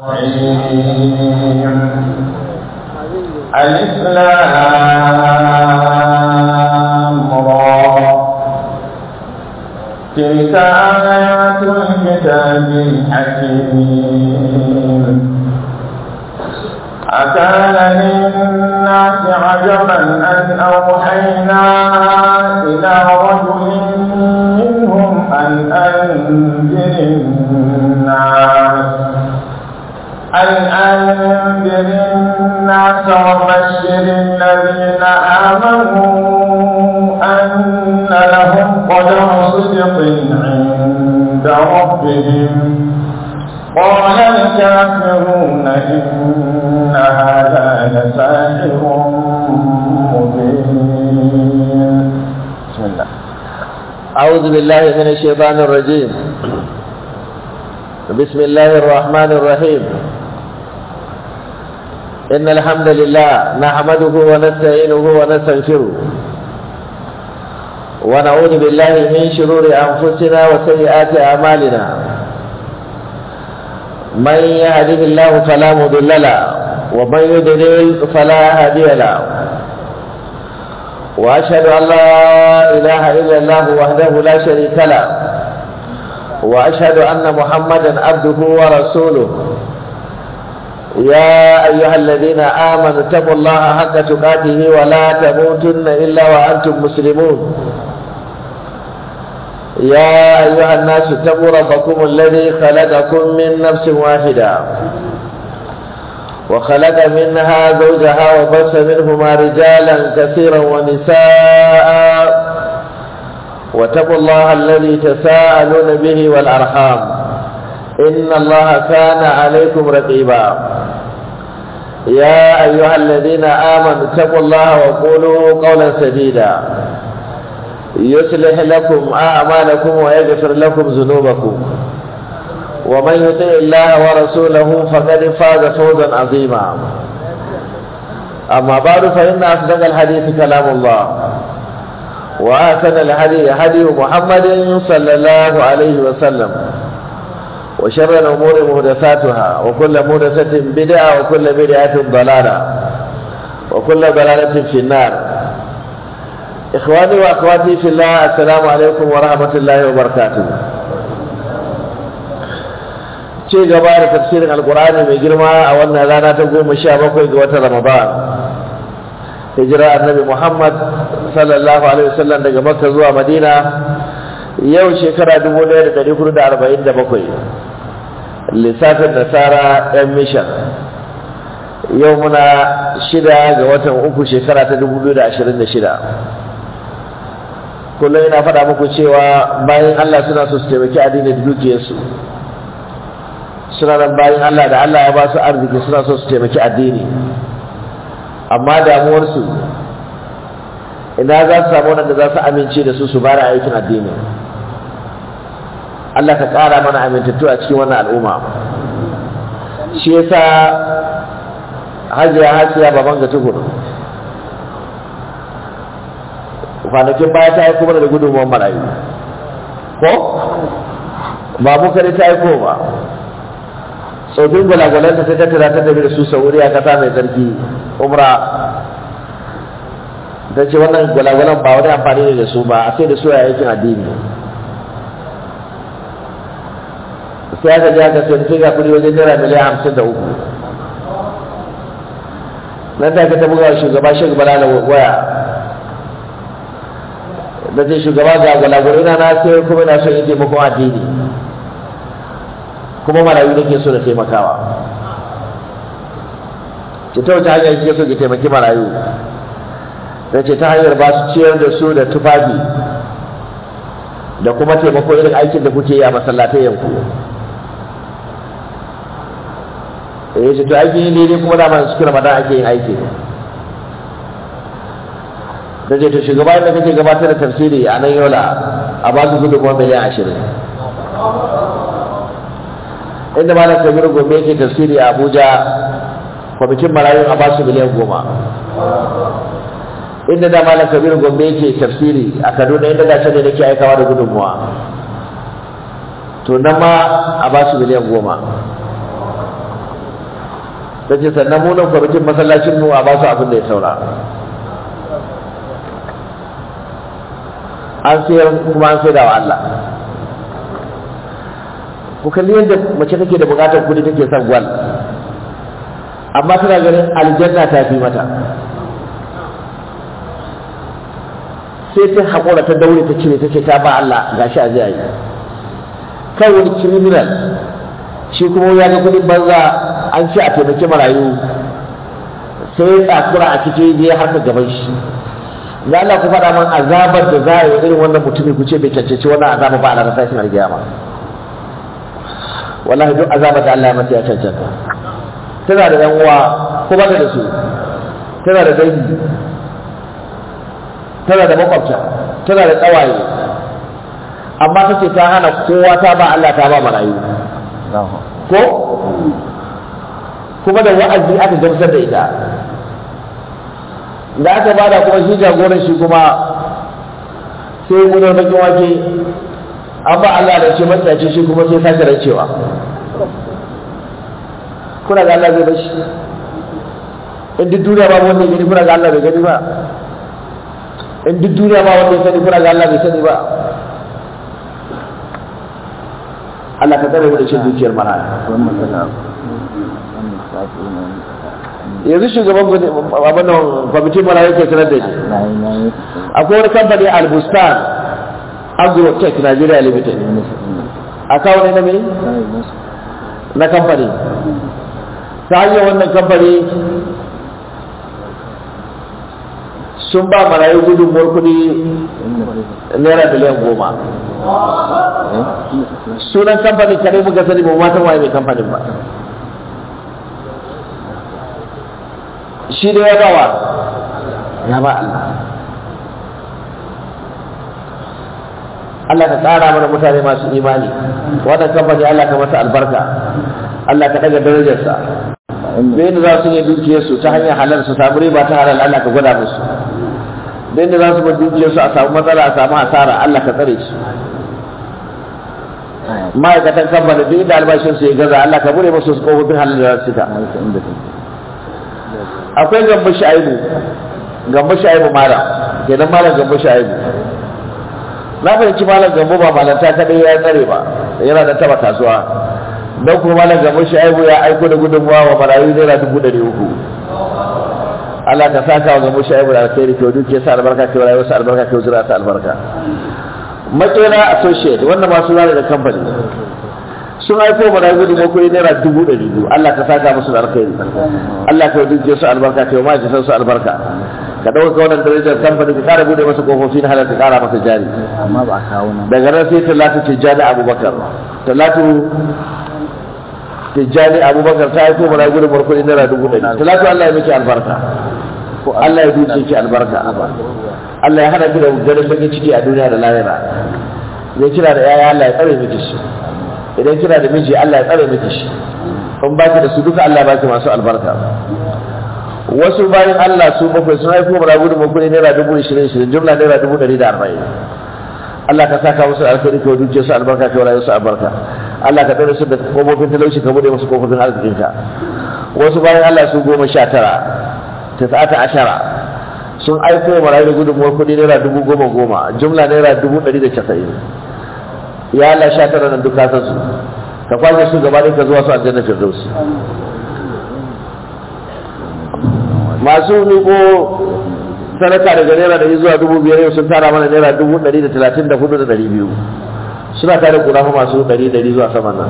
الإسلام را تلك آيات الكتاب الحكيم أكان للناس عجبا أن أوحينا إلى رجل منهم أن أنذر الناس أن أنذر الناس وبشر الذين آمنوا أن لهم قدر صدق عند ربهم قال الكافرون إن هذا لساحر مبين بسم الله أعوذ بالله من الشيطان الرجيم بسم الله الرحمن الرحيم إن الحمد لله نحمده ونستعينه ونستغفره ونعوذ بالله من شرور أنفسنا وسيئات أعمالنا من يهده الله فلا مضل له ومن يضلل فلا هادي له وأشهد أن لا إله إلا الله وحده لا شريك له وأشهد أن محمدا عبده ورسوله يا أيها الذين آمنوا اتقوا الله حق تقاته ولا تموتن إلا وأنتم مسلمون يا أيها الناس اتقوا ربكم الذي خلقكم من نفس واحدة وخلق منها زوجها وبث منهما رجالا كثيرا ونساء واتقوا الله الذي تساءلون به والأرحام إن الله كان عليكم رقيبا يا أيها الذين آمنوا اتقوا الله وقولوا قولا سديدا يصلح لكم أعمالكم ويغفر لكم ذنوبكم ومن يطع الله ورسوله فقد فاز فوزا عظيما أما بعد فإن أصدق الحديث كلام الله وآثن الهدي هدي محمد صلى الله عليه وسلم وشر الأمور محدثاتها وكل محدثة بدعة وكل بدعة ضلالة وكل ضلالة في النار إخواني وأخواتي في الله السلام عليكم ورحمة الله وبركاته ce gaba da tafsirin alkur'ani mai girma a wannan rana ta goma sha bakwai ga watan ramadan hijira annabi muhammad sallallahu alaihi wasallam daga makka zuwa madina yau shekara 1447 lissafin nasara yan mishan yau muna shida ga watan uku shekara ta 2026 kullum ina faɗa muku cewa bayan allah suna so su taimaki addinin dukiyarsu suna nan bayan Allah da Allah ya ba su arziki suna so su taimaki addini amma damuwarsu ina za su samu wanda za su amince da su su bada aikin addini Allah ka ƙara mana amintattu a cikin wannan al'umma shi yasa hajiya hasiya baban ga tukuru kwanakin baya ta aiko mana da gudunmuwan marayu ko ba mu kare ta aiko ba tsofin gwalagwalan da ta tattara ta tafi da su sauri a kasa mai tsarki umra ta ce wannan gwalagwalan ba wani amfani ne da su ba a sai da su a aikin addini sai aka ji aka sai sai ga kudi wajen naira miliyan hamsin da uku nan take ta buga shugaba shi gaba da waya da ce shugaba ga gwalagwalai na na sai kuma na son yin taimakon addini kuma marayu nake so da taimakawa ki ta wace hanyar kike so ki taimaki marayu da ce ta hanyar ba su ciyar da su da tufafi da kuma taimako irin aikin da kuke yi a masallatai yanku ya ce to aikin yi daidai kuma dama cikin ramadan ake yin aiki da ce to shugaba da kake gabatar da tafsiri a nan yola a ba su gudunmuwa miliyan ashirin inda malam kabiru gombe yake tafsiri a abuja kwamitin marayu a basu miliyan goma inda da malam kabiru gombe yake tafsiri a kaduna inda gashi ne nake aikawa da gudunmuwa to nan ma a basu miliyan goma ta ce sannan mu nan kwamitin masallacin mu a ba su abin da ya saura an sayar kuma an saida wa Allah ku kalli yadda mace take da bukatar kudi take son gwal amma tana ganin aljanna ta fi mata sai ta haƙura ta daure ta cire ta ce ta ba Allah gashi a zai yi kai wani criminal shi kuma ya ga kudin banza an ce a taimaki marayu sai ya tsakura a cikin je haka gaban shi da Allah ku faɗa man azabar da za a yi irin wannan mutumin ku ce bai cancanci wannan azaba ba a ranar tashin alkiyama wallahi duk azabar da Allah ya mata ya cancanta tana da yan uwa ko ba da su tana da dangi tana da makwabta tana da tsawaye amma ta ce ta hana kowa ta ba Allah ta ba marayu ko kuma da wa'azi aka gamsar da ita da aka bada kuma shi jagoran shi kuma sai gudanar bakin wake an ba Allah da ce matsaci shi kuma sai sake rancewa kuna ga Allah zai bashi in duk duniya ba wanda ya gani kuna ga Allah bai gani ba in duk duniya ba wanda ya sani kuna ga Allah bai sani ba Allah ka tsare mu da cin dukiyar maraya yanzu shugaban abin nan kwamitin marayu ke sanar da ni akwai wani kamfani albustan agrotech nigeria limited a kawo ne na mai na kamfani ta hanyar wannan kamfani sun ba marayu gudunmuwar kudi naira miliyan goma sunan kamfanin kare muka sani ba matan waye mai kamfanin ba shi da ya bawa ya ba Allah Allah ka tsara mana mutane masu imani wannan kamfani Allah ka masa albarka Allah ka daga darajarsa da yadda za su yi dukiyarsu ta hanyar halal su samu riba ta halal Allah ka gwada musu da yadda za su bar dukiyarsu a samu matsala a samu asara Allah ka tsare su ma'aikatan kamfani duk inda albashinsu ya gaza Allah ka bude musu su kofofin halal da su ta akwai gamba sha'ibu gamba sha'ibu malam kenan malam gamba sha'ibu na fahimci malam gambo ba malanta kadai ya tsare ba yana da taba kasuwa don kuma malam gambo sha'ibu ya aiko da gudunmuwa wa marayu naira dubu ɗari uku Allah ka saka wa gambo sha'ibu da alkhairi ke duke sa albarka ke rayuwar sa albarka ke zura sa albarka makera associate wannan masu zane da kamfani sun aiko marayu gudunmuwa kuɗi naira dubu ɗari biyu Allah ka saka musu da alkhairi Allah ka duke su albarka ke ma'aikatan su albarka ka ɗauka wannan darajar kamfani ka ƙara bude masa kofofi na halarta ƙara masa jari amma ba a kawo nan daga nan sai talatu tijjani abubakar talatu tijjani abubakar ta haifo mana gudun barkudi naira dubu ɗari talatu allah ya miki albarka allah ya duke ki albarka allah ya hana ki da ganin bakin ciki a duniya da lahira idan kina da yaya allah ya tsare miki shi idan kina da miji allah ya tsare miki shi in baki da su duka allah ya baki masu albarka wasu bayan Allah su bakwai sun haifo mana gudun makuni naira dubu ishirin ishirin jumla naira dubu ɗari da arba'in Allah ka saka musu alkhairi ka duke su albarka ka wala su albarka Allah ka tsare su da kofofin talauci ka bude musu kofofin arzikinka wasu bayan Allah su goma sha tara tasa'ata ashara sun aiko marayu da gudunmuwar kuɗi naira dubu goma goma jumla naira dubu ɗari da casa'in ya Allah sha tara nan duka san su ka kwashe su gaba ɗaya ka zuwa su aljanna firdausi masu miko sadaka daga naira ɗari zuwa dubu biyar yau sun tara mana naira dubu ɗari da talatin da hudu da ɗari biyu suna tare kura fa masu ɗari ɗari zuwa saman nan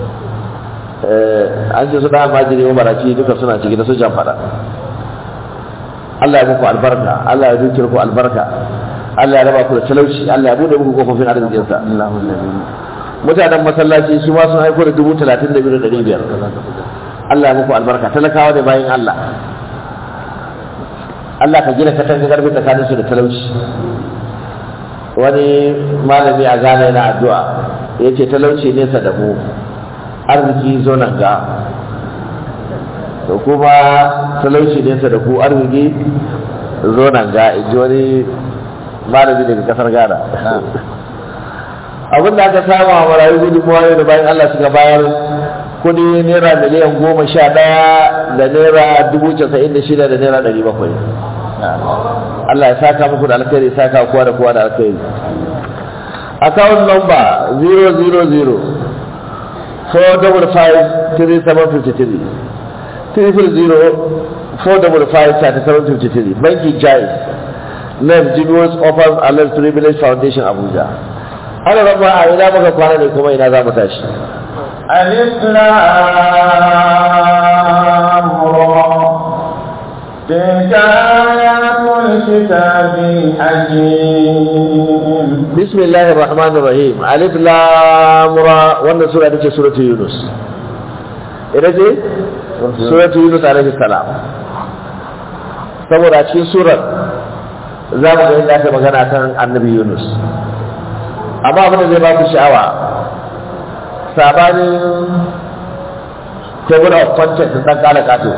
an ce su ɗan majiri wa baraci duka suna ciki da su jan faɗa Allah ya muku albarka Allah ya dukiyar ku albarka Allah ya raba ku da talauci Allah ya bude muku kofofin arzikinsa mutanen masallaci su ma sun haiko da dubu talatin da biyu da ɗari biyar Allah ya muku albarka talakawa da bayan Allah Allah ka gina katanga karfi tsakanin su da talauci wani malami a Ghana yana addu'a ya ce talauci nesa da mu arziki zo nan ga to kuma talauci nesa da ku arziki zo nan ga in ji wani malami daga kasar Ghana abin da aka samu a marayu gudunmuwa da bayan Allah suka bayar kudi naira miliyan goma sha ɗaya da naira dubu casa'in da shida da naira ɗari bakwai Allah ya saka muku da alkhairi ya saka kowa da kowa da alkhairi account number 000 455 triple zero four double five thirty seven fifty three banki jais name Julius Offers Alert Privilege Foundation Abuja ana rabba a ina maka kwana ne kuma ina za mu tashi ألف لام را تلك آيات الكتاب الحكيم bismillahir rahmanir rahim alif lam ra wannan sura ita ce suratul yunus ita ce suratul yunus alaihi salam saboda cikin surar za mu ga yadda aka magana kan annabi yunus amma abin da zai ba ku sha'awa sabanin table of content da ɗan ƙala ƙato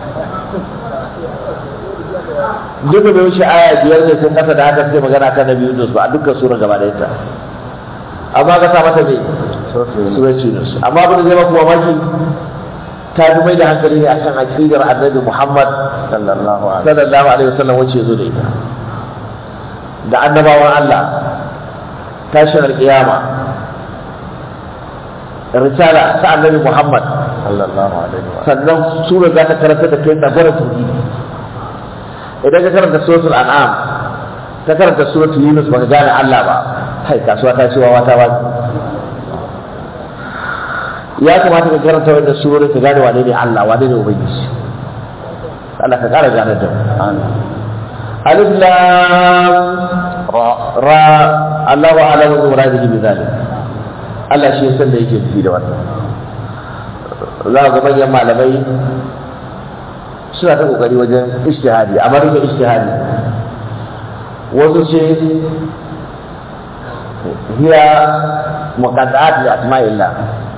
duk da bai wuce aya biyar ne sun kasa da haka sai magana kan nabi yunus ba a dukkan sura gaba da ita amma ka sa mata ne sura yunus amma abin da zai baku mamaki ta fi mai da hankali ne akan aqidar annabi muhammad sallallahu alaihi sallallahu alaihi wasallam wacce zo da ita da annabawan allah tashin alƙiyama risala ta annabi muhammad sallallahu alaihi wa sannan sura za ta karanta da kai tsagwarar tauhidi idan ka karanta suratul an'am ka karanta suratul yunus baka gane Allah ba kai kasuwa ta ce wawa ta wani ya kamata ka karanta wannan surori ka gane wane ne Allah wane ne ubangiji Allah ka kara gane da mu alif lam ra ra Allahu a'lamu bi muradihi bi zalik Allah shi ya san da yake nufi da wannan za ga manyan malamai suna ta kokari wajen ishtihadi amma duka ishtihadi wasu ce hiya muqaddat li asma'illah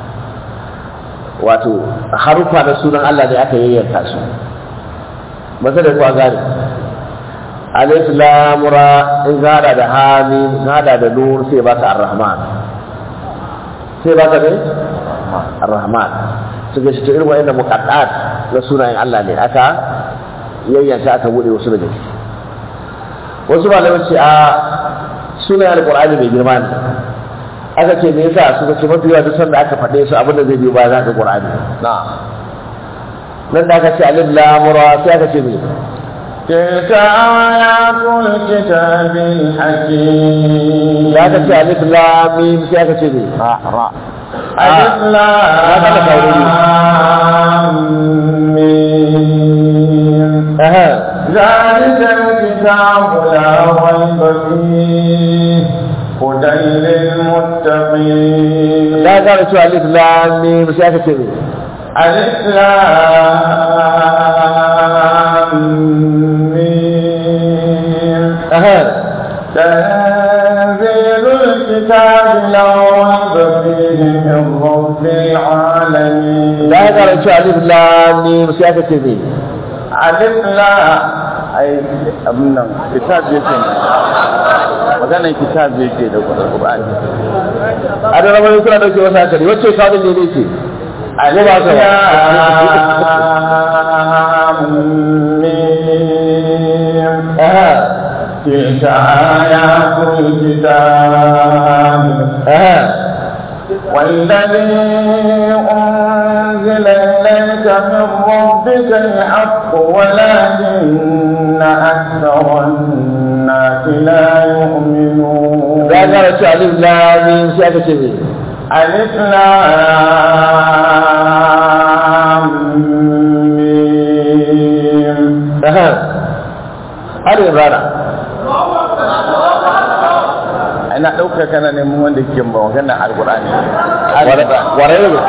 wato harufa na sunan Allah ne aka yayyanka su ba sai da kuwa gane alif lam ra in gada da hamim gada da nur sai baka ar-rahman sai baka ne ar-rahman suka shi irin wa'annan muqaddat na sunayen Allah ne aka yayyanka aka bude wasu daga ciki wasu malamai ce a sunayen alqur'ani mai girma ne aka ce me yasa suka ce mafi yawa duk sanda aka faɗe su abin da zai biyo baya za ka qur'ani na nan da aka ce alif lam ra sai aka ce me تلك آيات الكتاب الحكيم da aka ce alif lam mim sai aka ce me را را Ah, ألف ya faɗa kauri. لام ميم aha ذلك الكتاب لا ريب فيه هدى للمتقين da aka ce alif lam mim sai aka ce me ألف لام ميم aha تنزيل الكتاب لا ريب فيه من رب العالمين da aka ce alif lam mim sai aka ce me alif la ai abin nan kitab yake ne maganar kitab yake da Qur'ani a da rabar suna dauke wasu hankali wacce kawo ne ne ce alif ba ka ba. lam mim aha تلك آيات الكتاب aha والذي أنزل إليك من ربك الحق ولكن أكثر الناس لا يؤمنون da aka ce alif lam mim sai aka ce me ألف لام ميم aha har imrana ina ɗaukar kana neman wanda ke magana alƙur'ani warai ne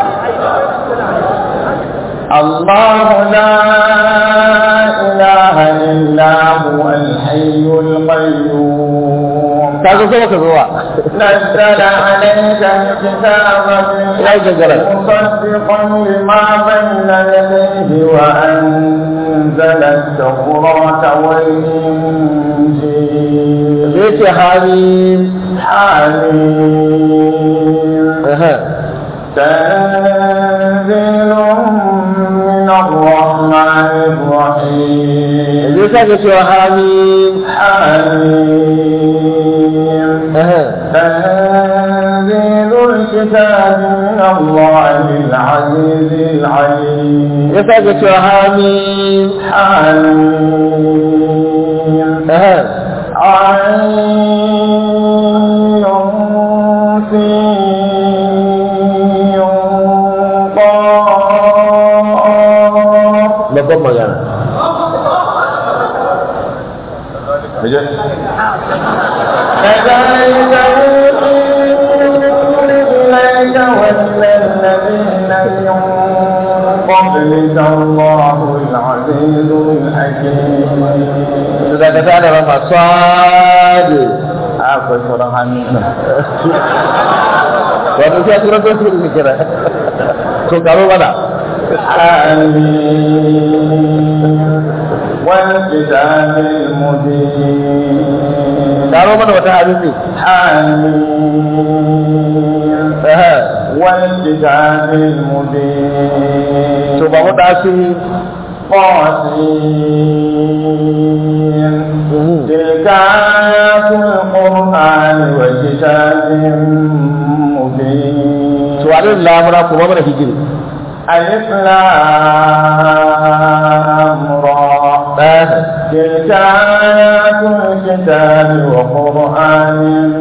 الله لا إله إلا هو الحي القيوم ta zo sama ka zuwa نزل عليك الكتاب لا يجزرك. مصدقا لما بين يديه وأنزل التوراة والإنجيل zai ce hamim حميم aha تنزيل تنزيل من الرحمن الرحيم yanzu ya sake cewa hamim حميم Aha. تنزيل الكتاب من الله العزيز العليم ya sake cewa hamim حميم Aha. عين في قاف babban magana كذلك يوحي إليك وإلى الذين من قبلك الله العزيز الحكيم su da ka tada rama sadi akwai sauran hannu nan wato sai a turantar su da kira to karo mana آمين والكتاب المبين karo mana wata abin ne حميم Aha. والكتاب المبين to ba mu dasu طاسين تلك آيات القرآن وكتاب مبين to alin lamura kuma mana hijiri ألف لام را تلك آيات الكتاب وقرآن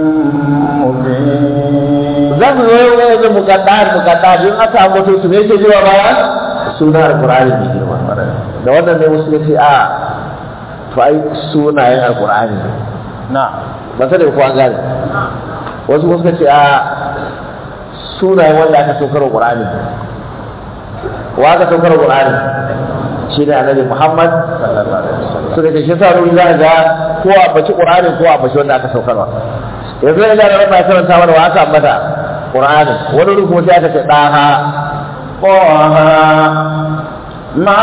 مبين za mu yi wani da mukaddar mukaddar in aka ambato su ne ke zuwa baya suna alqur'ani mai girma da wannan ne wasu ya ce a to ai sunayen alqur'ani ne نعم ba sai da ko an gane wasu kuma suka ce a sunayen wanda aka saukar wa qur'ani ne wa aka saukar wa qur'ani shi ne annabi muhammad suka ce shi sa ruwi za ga ko a baci qur'ani ko a baci wanda aka saukarwa yanzu ina da rabba karanta mana wa aka ambata qur'ani wani ruku sai aka ce daha طه ما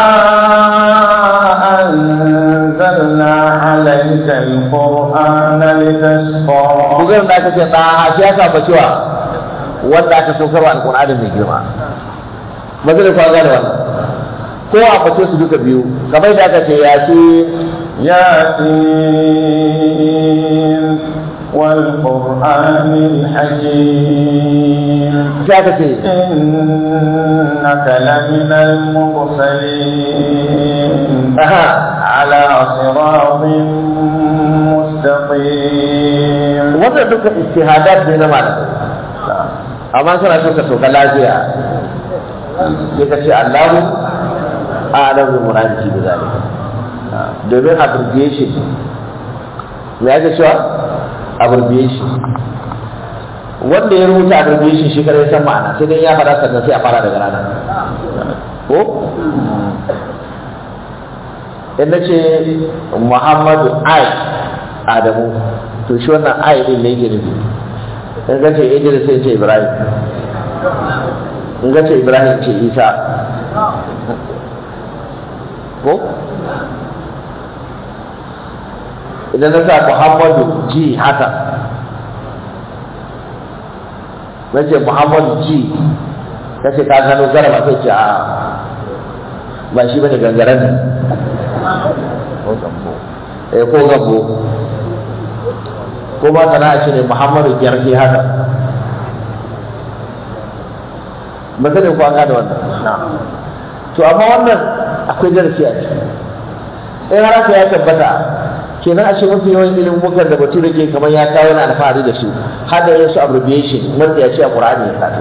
أنزلنا عليك القرآن لتشقى bugar da aka ce daha shi aka ambaci wa wanda aka saukarwa alqur'ani mai girma mazalin kwa gane wannan ko a bace su duka biyu kamar da aka ce ya ce ياسين والقرآن الحكيم sai aka ce إنك لمن المرسلين aha على صراط مستقيم wannan duka istihadat ne na malamai amma suna so ka soka lafiya sai ka ce Allahu a'lam bi muradihi bi zalika domin abbreviation me ake cewa abbreviation wanda ya rubuta abbreviation shi kare san ma'ana sai dai ya fara sannan sai a fara daga rana ko in na ce muhammadu ai adamu to shi wannan ai din ne yake nufi in ka ce idris sai ce ibrahim in ka ce ibrahim ce isa ko idan na sa muhammadu ji haka na ce muhammadu ji ka ce ka gano garba sai ce a ba shi bane gangaren ne eh ko gabo ko ba kana ce ne muhammadu gyarfi haka ba sai ko an gane wannan to amma wannan akwai darasi a ciki in har haka ya tabbata kenan a ce mafi yawan ilimin mukan da batu da ke kamar ya kawo yana alfahari da su har da yin su abbreviation wanda ya ce a ƙur'ani ya sato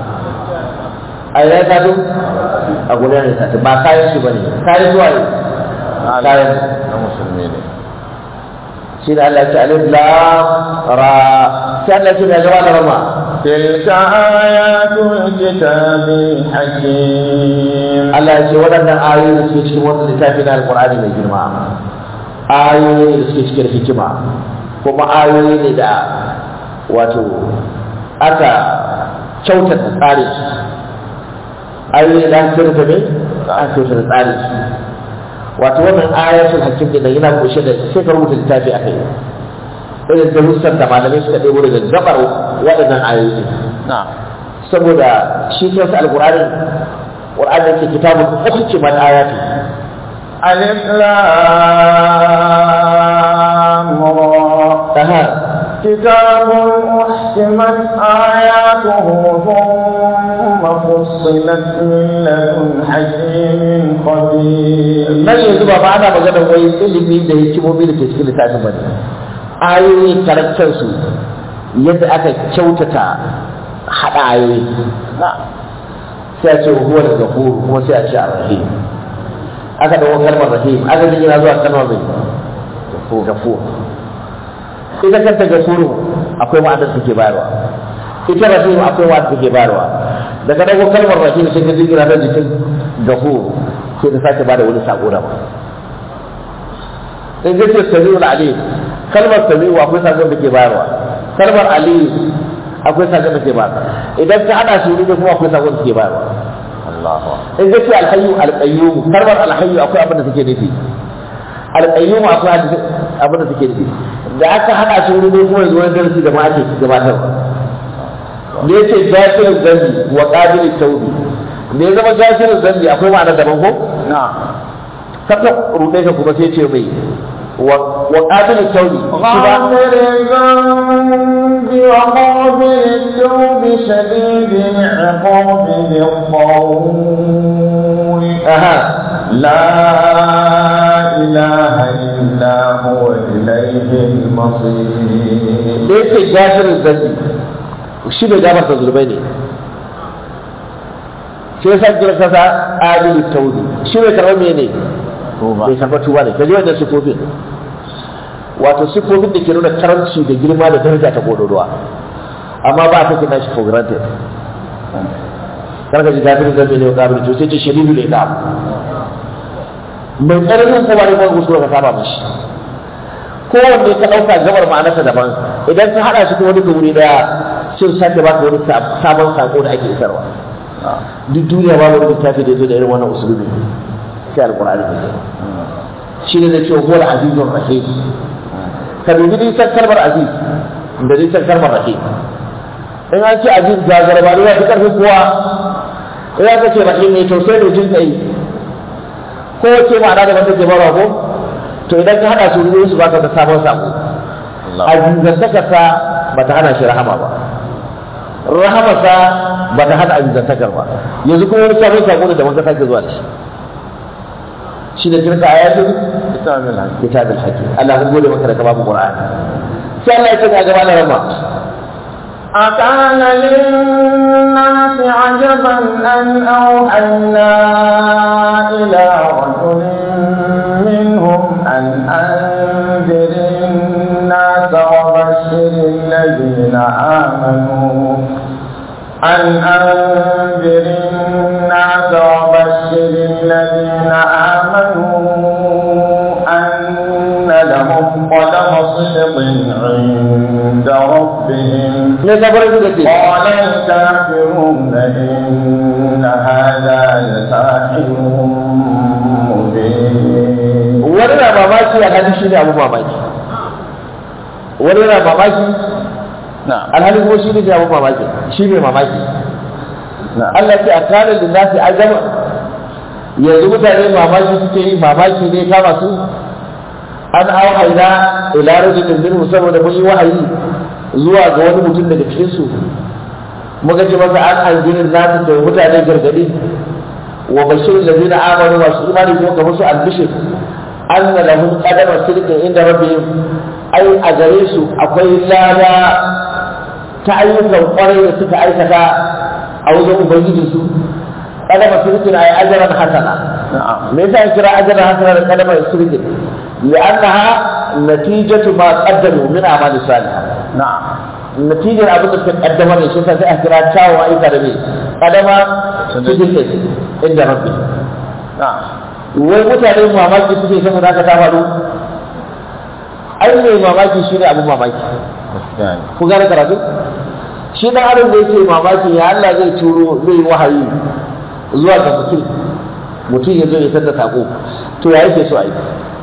a ya sato a gudanar ya sato ba kayan shi ba ne kayan zuwa ne kayan na musulmi ne shi da Allah ya ce alif lam ra sai Allah ya ce mai gaba da rama تلك آيات الكتاب الحكيم Allah ya ce waɗannan ayoyi da suke cikin wannan littafi na alƙur'ani mai girma ayoyi ne da suke cikin hikima kuma ayoyi ne da wato aka kyautata tsarin su ayoyi da aka kyautata ne aka kyautata tsarin su wato wannan ayatul hakim din yana kunshe da sai ka rubuta littafi akai irin darussan da malamai suka ɗebo daga gabar waɗannan ayoyi na saboda shi kansa alƙur'ani qur'ani yake kitabun uhkimat ayatu ألف لام را aha كتاب أحكمت آياته ثم فصلت من لدن حكيم خبير nan yanzu ba ba ana magana wai ilimi da hikimomi da ke cikin littafin bane ayoyi karantar su yadda aka kyautata hada ayoyi sai a ce huwa da gafuru kuma sai a ce ar-rahim aka dawo kalmar rahim aka ji yana zuwa kalmar mai gafur ita kanta gafuru akwai ma'anar da take bayarwa ita rahim akwai ma'anar da take bayarwa daga dago kalmar rahim sai ka jira ta jikin gafur sai ta sake bada wani sako da ba in ga ce sami'ul alim kalmar sami'u akwai sakon da ke bayarwa kalmar alim akwai sakon da ke bayarwa idan ka hada su ne kuma akwai sakon da ke bayarwa in ga ce alhayyu alqayyum kalmar alhayyu akwai abin da take nufi alqayyum akwai abin da take nufi da aka hada su ne kuma yanzu wani darasi da ma ake gabatarwa ne yace jafirin zambi wa qabilit tawbi me ya zama jafirin zambi akwai ma'ana daban ko نعم kaka ruɗe ka kuma sai ce mai wa qabilit tawbi shi ba غافر الذنب وقابل التوب شديد العقاب ذي الطول aha لا إله إلا هو إليه المصير da yake gafirin zambi shi bai gafarta zurbai ne sai yasa kira kasa qabilit tawbi shi bai karɓar mene bai karɓar tuba ne kaji wannan sifofin wato sifofin da ke nuna karanci da girma da daraja ta kododowa amma ba ta kina shi for granted karka ji gafirin zambi ne wa qabilit to sai ce shadidul iqab mai tsananin kuma ne kuma kuskure ka saba mashi kowanne ka ɗauka gabar ma'anarsa daban idan ka haɗa shi kuma duka wuri ɗaya sun sake baka wani sabon sako da ake isarwa duk duniya babu wani littafi da ya zo da irin wannan usulubi sai alƙur'ani ne shi ne da cewa huwal azizun rahim ka dubi nisan kalmar aziz da nisan kalmar rahim in an ce aziz ga garba ne ya fi ƙarfin kowa in aka ce rahim ne to sai da jin tsayi kowace ma'ana da wanda ke barwa ko to idan ka hada su ne su baka da sabon sako azizantakarsa ba ta hana shi rahama ba rahamarsa ba ta hana azizantakar ba yanzu kuma wani sabon sako ne da wanda sake zuwa da shi shi da tilka ayatun كتاب الحكيم kitabul hakim Allah mun gode maka da ka babu qur'ani sai Allah ya ce ga gaba da rama أكان للناس عجبا أن أوحينا إلى رجل منهم أن أنذر الناس وبشر الذين آمنوا أن أنذر الناس وبشر الذين آمنوا أن لهم قدم صدق عند ربهم ne sabar da ce قال الكافرون إن هذا لساحر مبين wani na mamaki alhali shi ne abu mamaki wani na mamaki نعم alhali kuma shi ne abu mamaki shi ne mamaki نعم Allah ce a kanin linnasi ajaba yanzu mutane mamaki suke yi mamaki ne kama su an auhaina ila rajulin minhu saboda mun yi wahayi zuwa ga wani mutum daga cikin su muka ce masa an anzirin nasu da mutane gargadi wa bashirin ladina amanu masu imani kuma ga musu albishir anna lahum qadama sidqin inda rabbihim ai a gare su akwai lada ta ayyukan kwarai da suka aikata a wajen ubangijinsu kadama sirkin ay ajran hasana نعم me yasa ya kira ajran hasana da kadama sirkin li'annaha natijatu ma qaddamu min amali salih نعم natijar abin da suka kaddama ne shi sai a kira tawo ayyuka da me kadama sirkin inda rabbi نعم wai mutane mamaki suke saboda haka ta faru ai ne mamaki shine abin mamaki يعني ku gane karatu shi dan adam da yake mamaki ya Allah zai turo zai yi wahayi zuwa ga mutum mutum ya zo ya tada sako to ya yake so a yi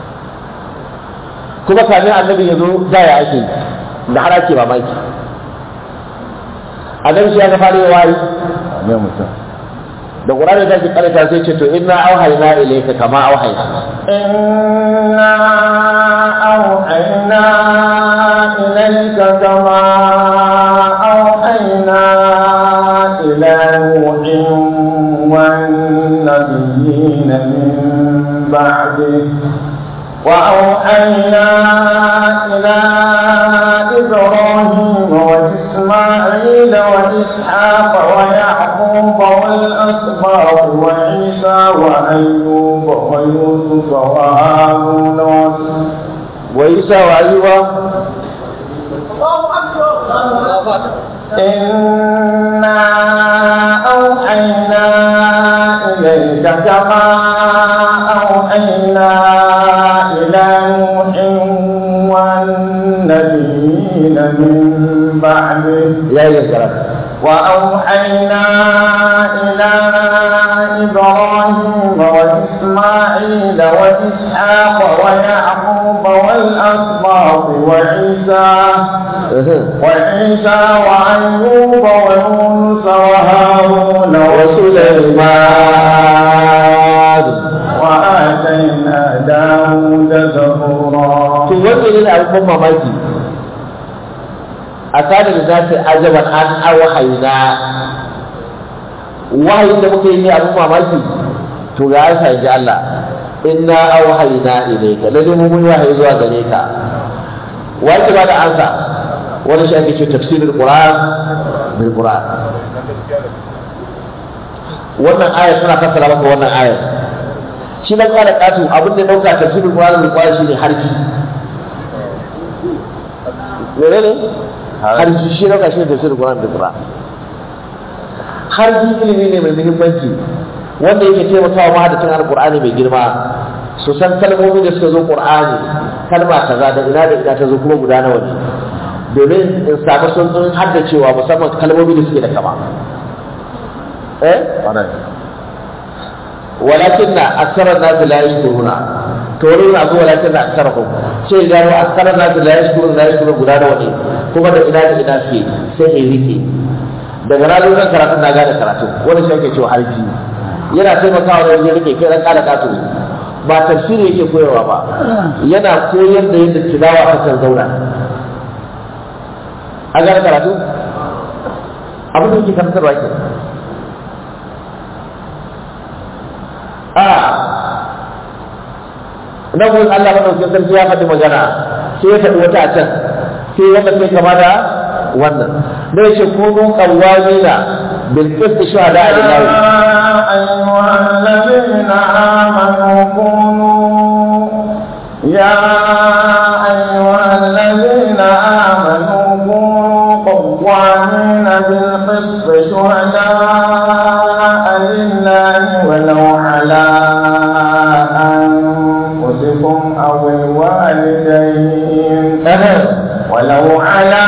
kuma kamin annabi ya zo da ya ake yi da har ake mamaki annabi shi ya ga fara yi wahayi ne mutum da qur'ani ta ce karanta sai ce to inna auhayna ilayka kama auhayna إنا أوحينا إليك كما أوحينا إلى نوح والنبيين من بعده وأوحينا إلى إبراهيم وإسماعيل وإسحاق ويعقوب والأسباط وعيسى وأيوب ويوسف وهارون wa isa wa ayyuba إنا أوحينا إليك كما أوحينا إلى نوح والنبيين من بعده ya yi karatu وأوحينا إلى إبراهيم وإسماعيل وإسحاق ويعقوب والأسباط وعيسى وعيسى وأيوب ويونس وهارون وسليمان وآتينا داود زبورا to wannan ne abin mamaki a tare da za su ajaban an awahayna wahayin da muka yi ne abin mamaki to ga an sa ji Allah inna awhayna ilayka lalle mu mun wahayi zuwa gare ka wace ba da ansa wani shi ake ce tafsirul qur'an bil qur'an wannan aya tana fassara maka wannan aya shi dan kara katu abin da ya dauka tafsirul qur'an bil qur'an shine harki menene harki shi dauka shine tafsirul qur'an bil qur'an harki ilimi ne mai muhimmanci wanda yake taimakawa mahadacin alqur'ani mai girma su san kalmomi da suka zo qur'ani kalma kaza da ina da ina ta zo kuma guda nawa ne domin in samu sun haddacewa musamman kalmomi da suke da kama eh walakin na aksarar nasu la yashkuruna to wani na zuwa walakin na aksarahum sai gano aksarar nasu la yashkuruna la yashkuruna guda nawa ne kuma da ina da ina suke sai in rike daga ranar zan karatun na gane karatu wani shi ake cewa harfi yana taimakawa da wajen rike kai ran kala katu ba tafsiri yake koyarwa ba yana koyar da yadda tilawa ta kan zauna an gane karatu abin da yake karantarwa ke a nan wurin Allah madaukakin sarki ya faɗi magana sai ya faɗi wata a can sai wanda sai kama da wannan da ya ce kunu qawwamina bil qist shuhada lillahi أيها الذين آمنوا كونوا يا أيها الذين آمنوا كونوا قوامين بالقسط شهداء لله ولو على أنفسكم أو الوالدين ولو على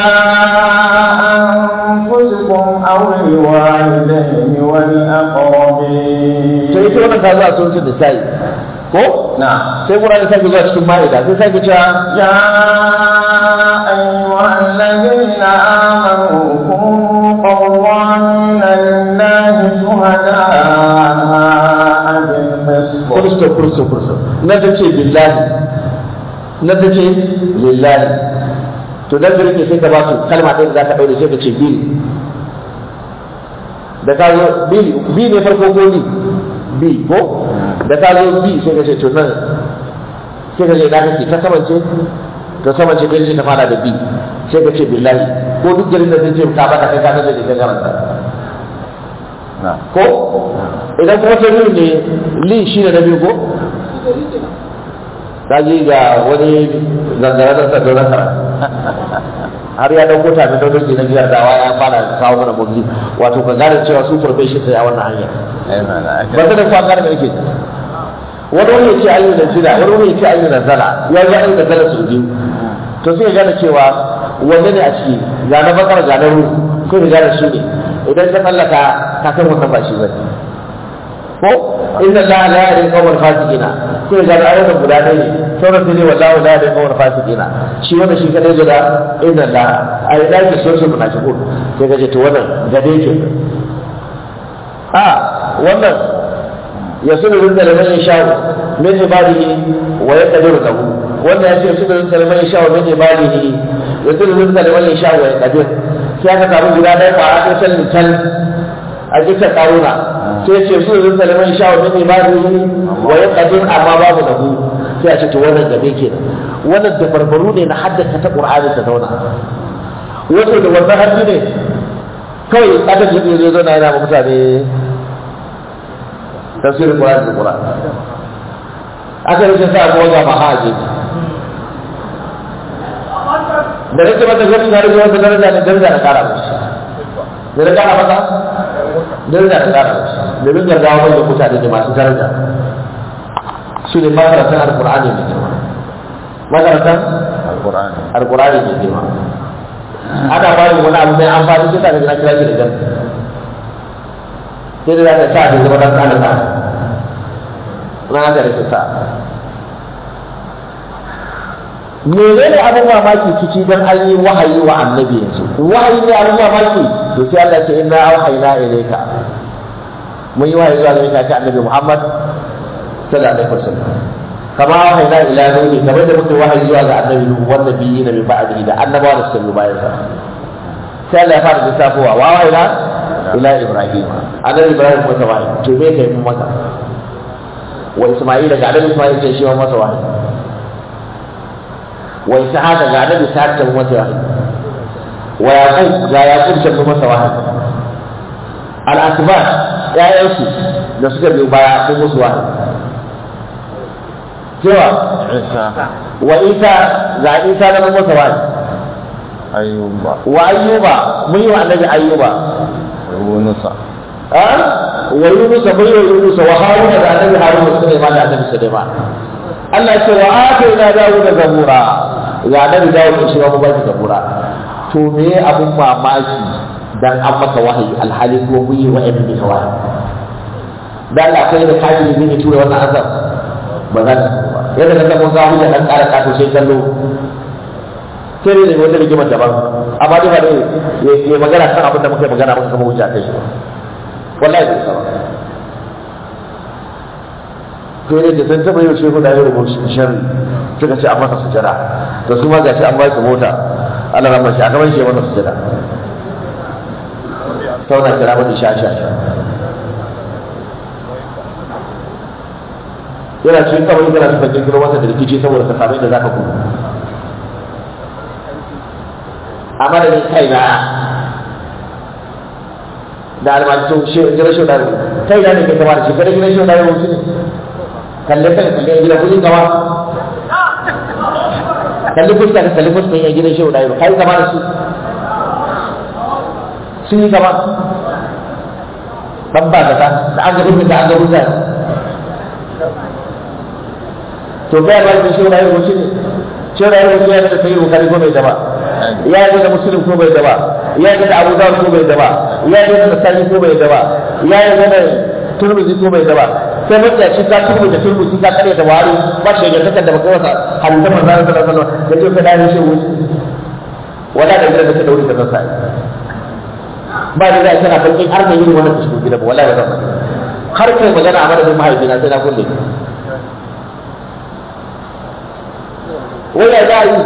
أنفسكم أو الوالدين والأقربين sai ita wannan ta zuwa sun su da sai ko نعم sai Qur'ani sai zuwa cikin ma'ida sai sai cewa يا أيها الذين آمنوا كونوا قوامين لله شهداء بالقسط kursto kursto kursto na ta ce billahi na ta ce lillahi to dan da rike sai ka ba su kalma ɗin da za ka ɗaure sai ka ce bil da ka zo bil bi ne farko ko ni bi ko da ka zo bi sai ka ce to nan sai ka ce na kake ta samance ta samance kai ce ta fara da bi sai ka ce billahi ko duk garin da zai ce ka bata kai ka san da ke karanta ko idan kuma ta biyu ne li shi ne na biyu ko ji ga wani zangara da sa daular kara har ya dauko ta da daular na biyar dawa ya fara kawo mana murji wato ka gane cewa su profession sai a wannan hanya ba ta da kwa gane da yake wani wani ya ce ayyuna da zira wani wani ya ce ayyuna da zara ya ga ayyuna da zara su biyu to sai ya gane cewa wanne ne a ciki ga na bakar ga na ruhu sai ka gane shi ne idan ka tsallaka ka san wannan ba shi ba ko inna la la yahdi qawmal fasiqina sai ga ayyukan guda ɗaya ne sauran sai ne wallahu la yahdi qawmal fasiqina shi wannan shi kadai da inna la ai da ke so su munafiqun sai ka ce to wannan gade ke a wannan ya sunu rinda da man yasha min ibadihi wa yaqdiru lahu wannan ya ce sunu rinda da man yasha min ibadihi ya sunu rinda da man yasha wa yaqdir sai aka samu guda ɗaya kwara ɗaya can can a kisa karuna sai ce sunu rinda da man yasha min ibadihi wa yaqdir amma babu lahu sai a ce to wannan gabe kenan wannan da barbaru ne na haddasa ta qur'ani ta zauna wato da wannan haddi ne kawai aka ji zai zo na yana ma mutane tafsirin Qur'ani da Qur'ani aka yi sa ko ga mahaji da nake mata gani na rage wata daraja ne daraja na kara mushi da na kara mata daraja na kara mushi domin gargawa manyan mutane ne masu daraja su ne makarantar alkur'ani mai girma makarantar alqur'ani alkur'ani mai girma ana ba wani abu mai amfani sai ta ga na kira shi da jan sai da za ta sa ta zama dan kana ta na haka da ta sa menene abin mamaki ciki dan an yi wahayi wa annabi yanzu wahayi ne abin mamaki to sai Allah ce inna auhayna ilayka mun yi wahayi zuwa gare ka ta annabi Muhammad sallallahu alaihi wasallam kama auhayna ila nuhi kamar da muke wahayi zuwa ga annabi nuhu wan nabiyina min ba'dihi da annabawa da suka yi bayan sa sai Allah ya fara lissafowa wa auhayna ila ibrahim annabi ibrahim masa wahayi to me kai mun masa wa isma'ila ga annabi isma'ila ce shi ma masa wahayi wa ishaqa ga annabi ishaq ta masa wahayi wa yaqub ga yaqub ta masa wahayi al asbat ya'yansu da suka biyo baya sun musu wahayi cewa isa wa isa ga isa na masa wahayi ayyuba wa ayyuba mun yi wa annabi ayyuba yunusa a wa yunus mun yi wa yunus wa haruna da annabi haruna suka yi ma da annabi sulaiman Allah ya ce wa atayna dawuda zabura ga annabi dawud shi ma mu ba shi zabura to me abun mamaki dan an maka wahayi alhali ko mun yi wa ibn wahayi dan Allah kai da kaji ne ne tura wannan azab ba za ta ba yadda ka mun ga hujja dan ƙara kato sai kallo sai ne wata rigimar daban amma dai ba dai ya magana kan abin da muka yi magana muka kama hujja kai shi ba wallahi bai saba sai ne da sun taɓa yau shehu da yau sharri suka ce an masa sujada to su ma gashi an ba su mota Allah rahma shi a gaban shi ya masa sujada sauna kira mata sha sha sha yana cikin kawai kana suka kirkiro masa da rikici saboda ka same da zaka gudu a madadin kaina da almajin gidan shi da kai da ne ke kama da shi kada gidan shi da yau ne kalle kalle kalle gidan kudin gaba kalli fuska ka kalli fuska ya gidan shi da yau kai kama da su sun yi gaba dan ba da da an ga rubin da an ga rubin to kai ba shi da yau shi ne shi da yau shi ne da sai bukari ko bai da ba ya yi da musulun ko bai daba ya yi da abu dawud ko bai daba ya yi da sani ko bai daba ya yi da turmuzi ko bai daba sai mutum ya ci ka turmu da turmuzi ka kare da wari ba shi ga takar da baka wasa halitta manzo Allah sallallahu alaihi wasallam da ce ka dai shi wuce wala da gidan da ka dauri ka sai ba da zai kana bakin har da yin wannan cikin gidan wala da zan har kai magana a madadin mahaifina sai na kulle wai ya za yi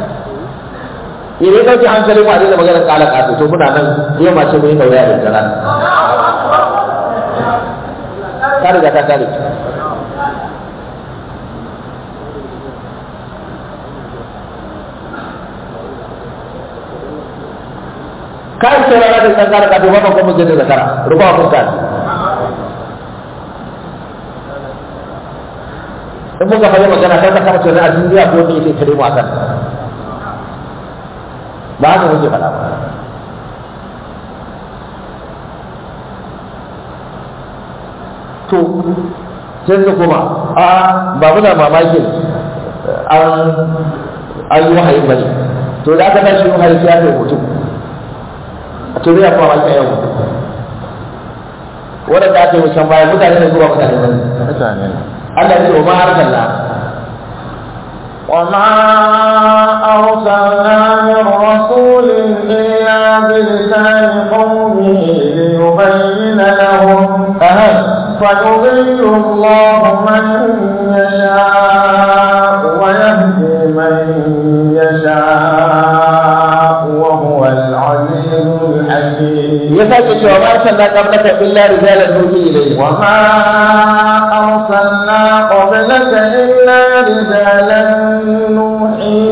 idan ɗauki hankalin mu a daina maganar kala kato to muna nan yau mace mu yi daura da jara ta riga ta kare kai sai rana da kankara kato ba kan kuma da zakara ruba kun kan in muka fara magana kai ka kama tunanin a duniya ko ne yake kare mu akan ba haka muke faɗa ba to sai da kuma a ba muna mamakin an an yi wahayi bane to da aka tashi wahayi ya kai mutum a to ya kuma mamaki yau wanda aka yi wucin baya mutane ne zuwa mutane ne mutane ne Allah ya ce wa ma arsalna وما أرسلنا من رسول إلا بلسان قومه ليبين لهم aha فيضل الله من يشاء ويهدي من يشاء وهو العزيز الحكيم ya sake cewa ma arsalna qablaka illa rijalan nuhi ilayhi وما أرسلنا قبلك إلا رجالا نوحي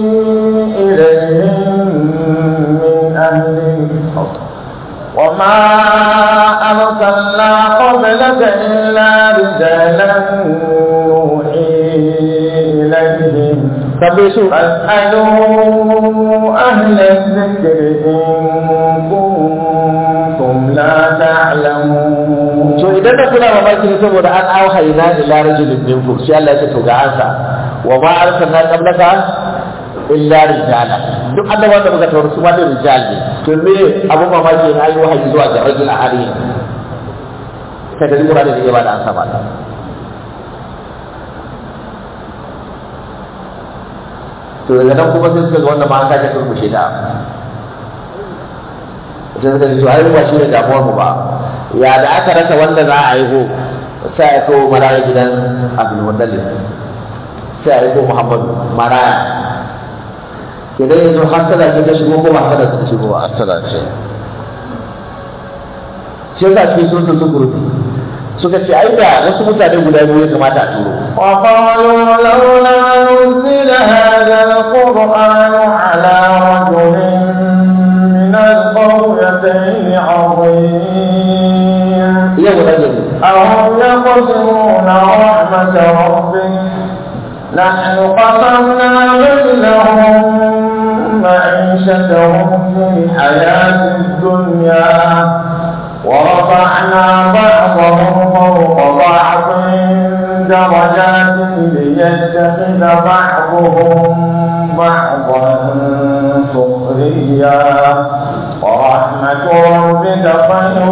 إليهم من أهل الأرض وما أرسلنا قبلك إلا رجالا نوحي إليهم tambaye su فاسألوا أهل الذكر إن كنتم لا تعلمون to idan da kuna mamaki ne saboda an auhayna ila rajulin minkum sai Allah ya ce to ga ansa wa ma arsalna qablaka illa rijala duk annabawan da muka tauri su ma da rijal ne to me abu mamaki ne ayi wahayi zuwa ga rajul ahadi sai da lura da ya ba da ansa ba to daga nan kuma sai suka ga wannan ma an sake turmushe da sai suka ji to ai ba shi ne damuwar mu ba ya da aka rasa wanda za a haihu sai a kawo maraya gidan abdul mutallib sai a haihu muhammadu maraya idan yanzu hasala ce ta shigo ko ba hasala ta shigo ba asala ce shi yasa cikin sun sun gurubi suka ce ai da wasu mutane guda biyu ya kamata a turo وقالوا لولا نزل هذا القرآن على رجل من القريتين عظيم iya guda ne أهم يقسمون رحمة ربك نحن قسمنا بينهم معيشتهم في الحياة الدنيا ورفعنا بعضهم فوق بعض درجات ليتخذ بعضهم بعضا سخريا ورحمة ربك خير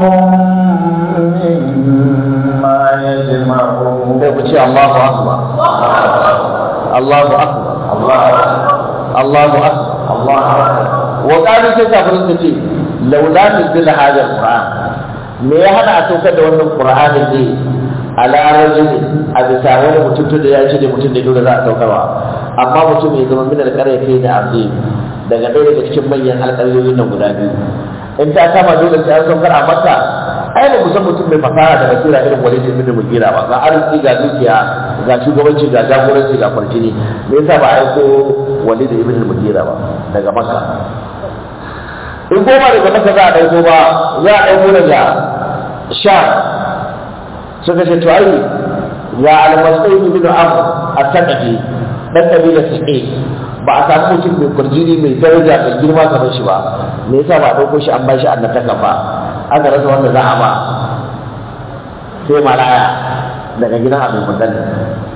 مما يجمعون sai ku ce Allahu akbar Allahu akbar Allahu akbar الله أكبر wa qalu sai kafirin su ce laula nuzila hadha alquran me ya hana a saukar da wannan qur'ani ne ala rajulin a bisa wani mutum tun da ya ce da mutum da dole za a saukarwa amma mutum ya zama min alqaryati da azim daga ɗaya daga cikin manyan alƙaryoyin nan guda biyu in ta kama dole sai an saukar a makka ai ba mu san mutum mai fasaha da basira irin wani da ibn mugira ba ga arziki ga dukiya ga shugabanci ga jagoranci ga kwarjini me yasa ba a aiko wali da ibn mugira ba daga makka in goma daga maka za a ɗauko ba za a ɗauko daga sha suka ce to ai ya almasai ibn amr at-taqi dan kabila sa'id ba a samu mutum mai kurjini mai daraja mai girma kamar shi ba me yasa ba a ɗauko shi an ba shi annabtaka ba aka rasa wanda za a ba sai malaya daga gidan abin mutane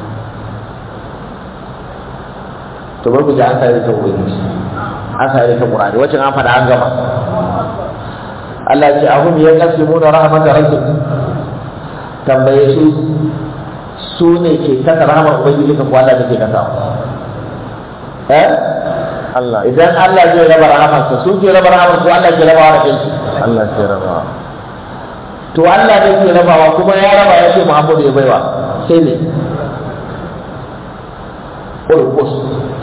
to bar ku ji an sai ta ubangiji an sai ta qur'ani wacce an faɗa an gama Allah ya ce ahum ya qasimuna rahmatar rabbik tambaye su su ne ke kasa rahmar ubangiji ka kwala da ke kasa eh Allah idan Allah zai raba rahamarsa su ke raba rahamar su Allah ke rabawa da kansu Allah ke raba to Allah ne ke rabawa kuma ya raba ya ce Muhammadu ya baiwa sai ne Kurkus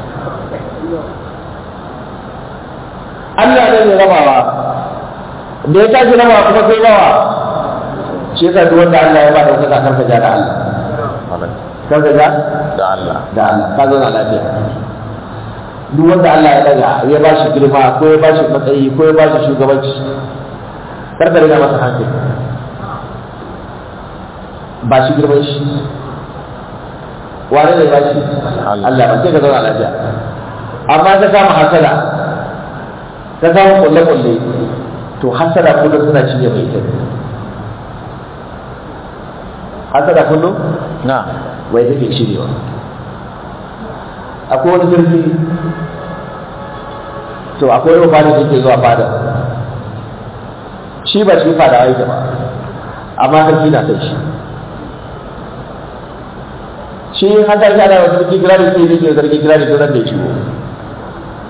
Allah ne mai rabawa da ya tashi rabawa kuma sai rawa shi yasa duk wanda Allah ya ba da wata karka ja da Allah Malak karka ja da Allah da Allah ka zauna lafiya duk wanda Allah ya daga ya ba shi girma ko ya ba shi matsayi ko ya ba shi shugabanci karka riga masa hankali ba shi girman shi wane ne ba shi Allah. Allah ba sai ka zauna lafiya amma ka kama hasada ka kama kulle-kulle to hasada kullum suna cinye mai ita hasada kullum na wai take cirewa akwai wani jirgi to akwai wani fada da ke zuwa fada shi ba shi fada aiki ba amma sarki na kai shi shi an tashi ana wasu sarki kira da sai zai ke sarki kira da sai ran da ya shigo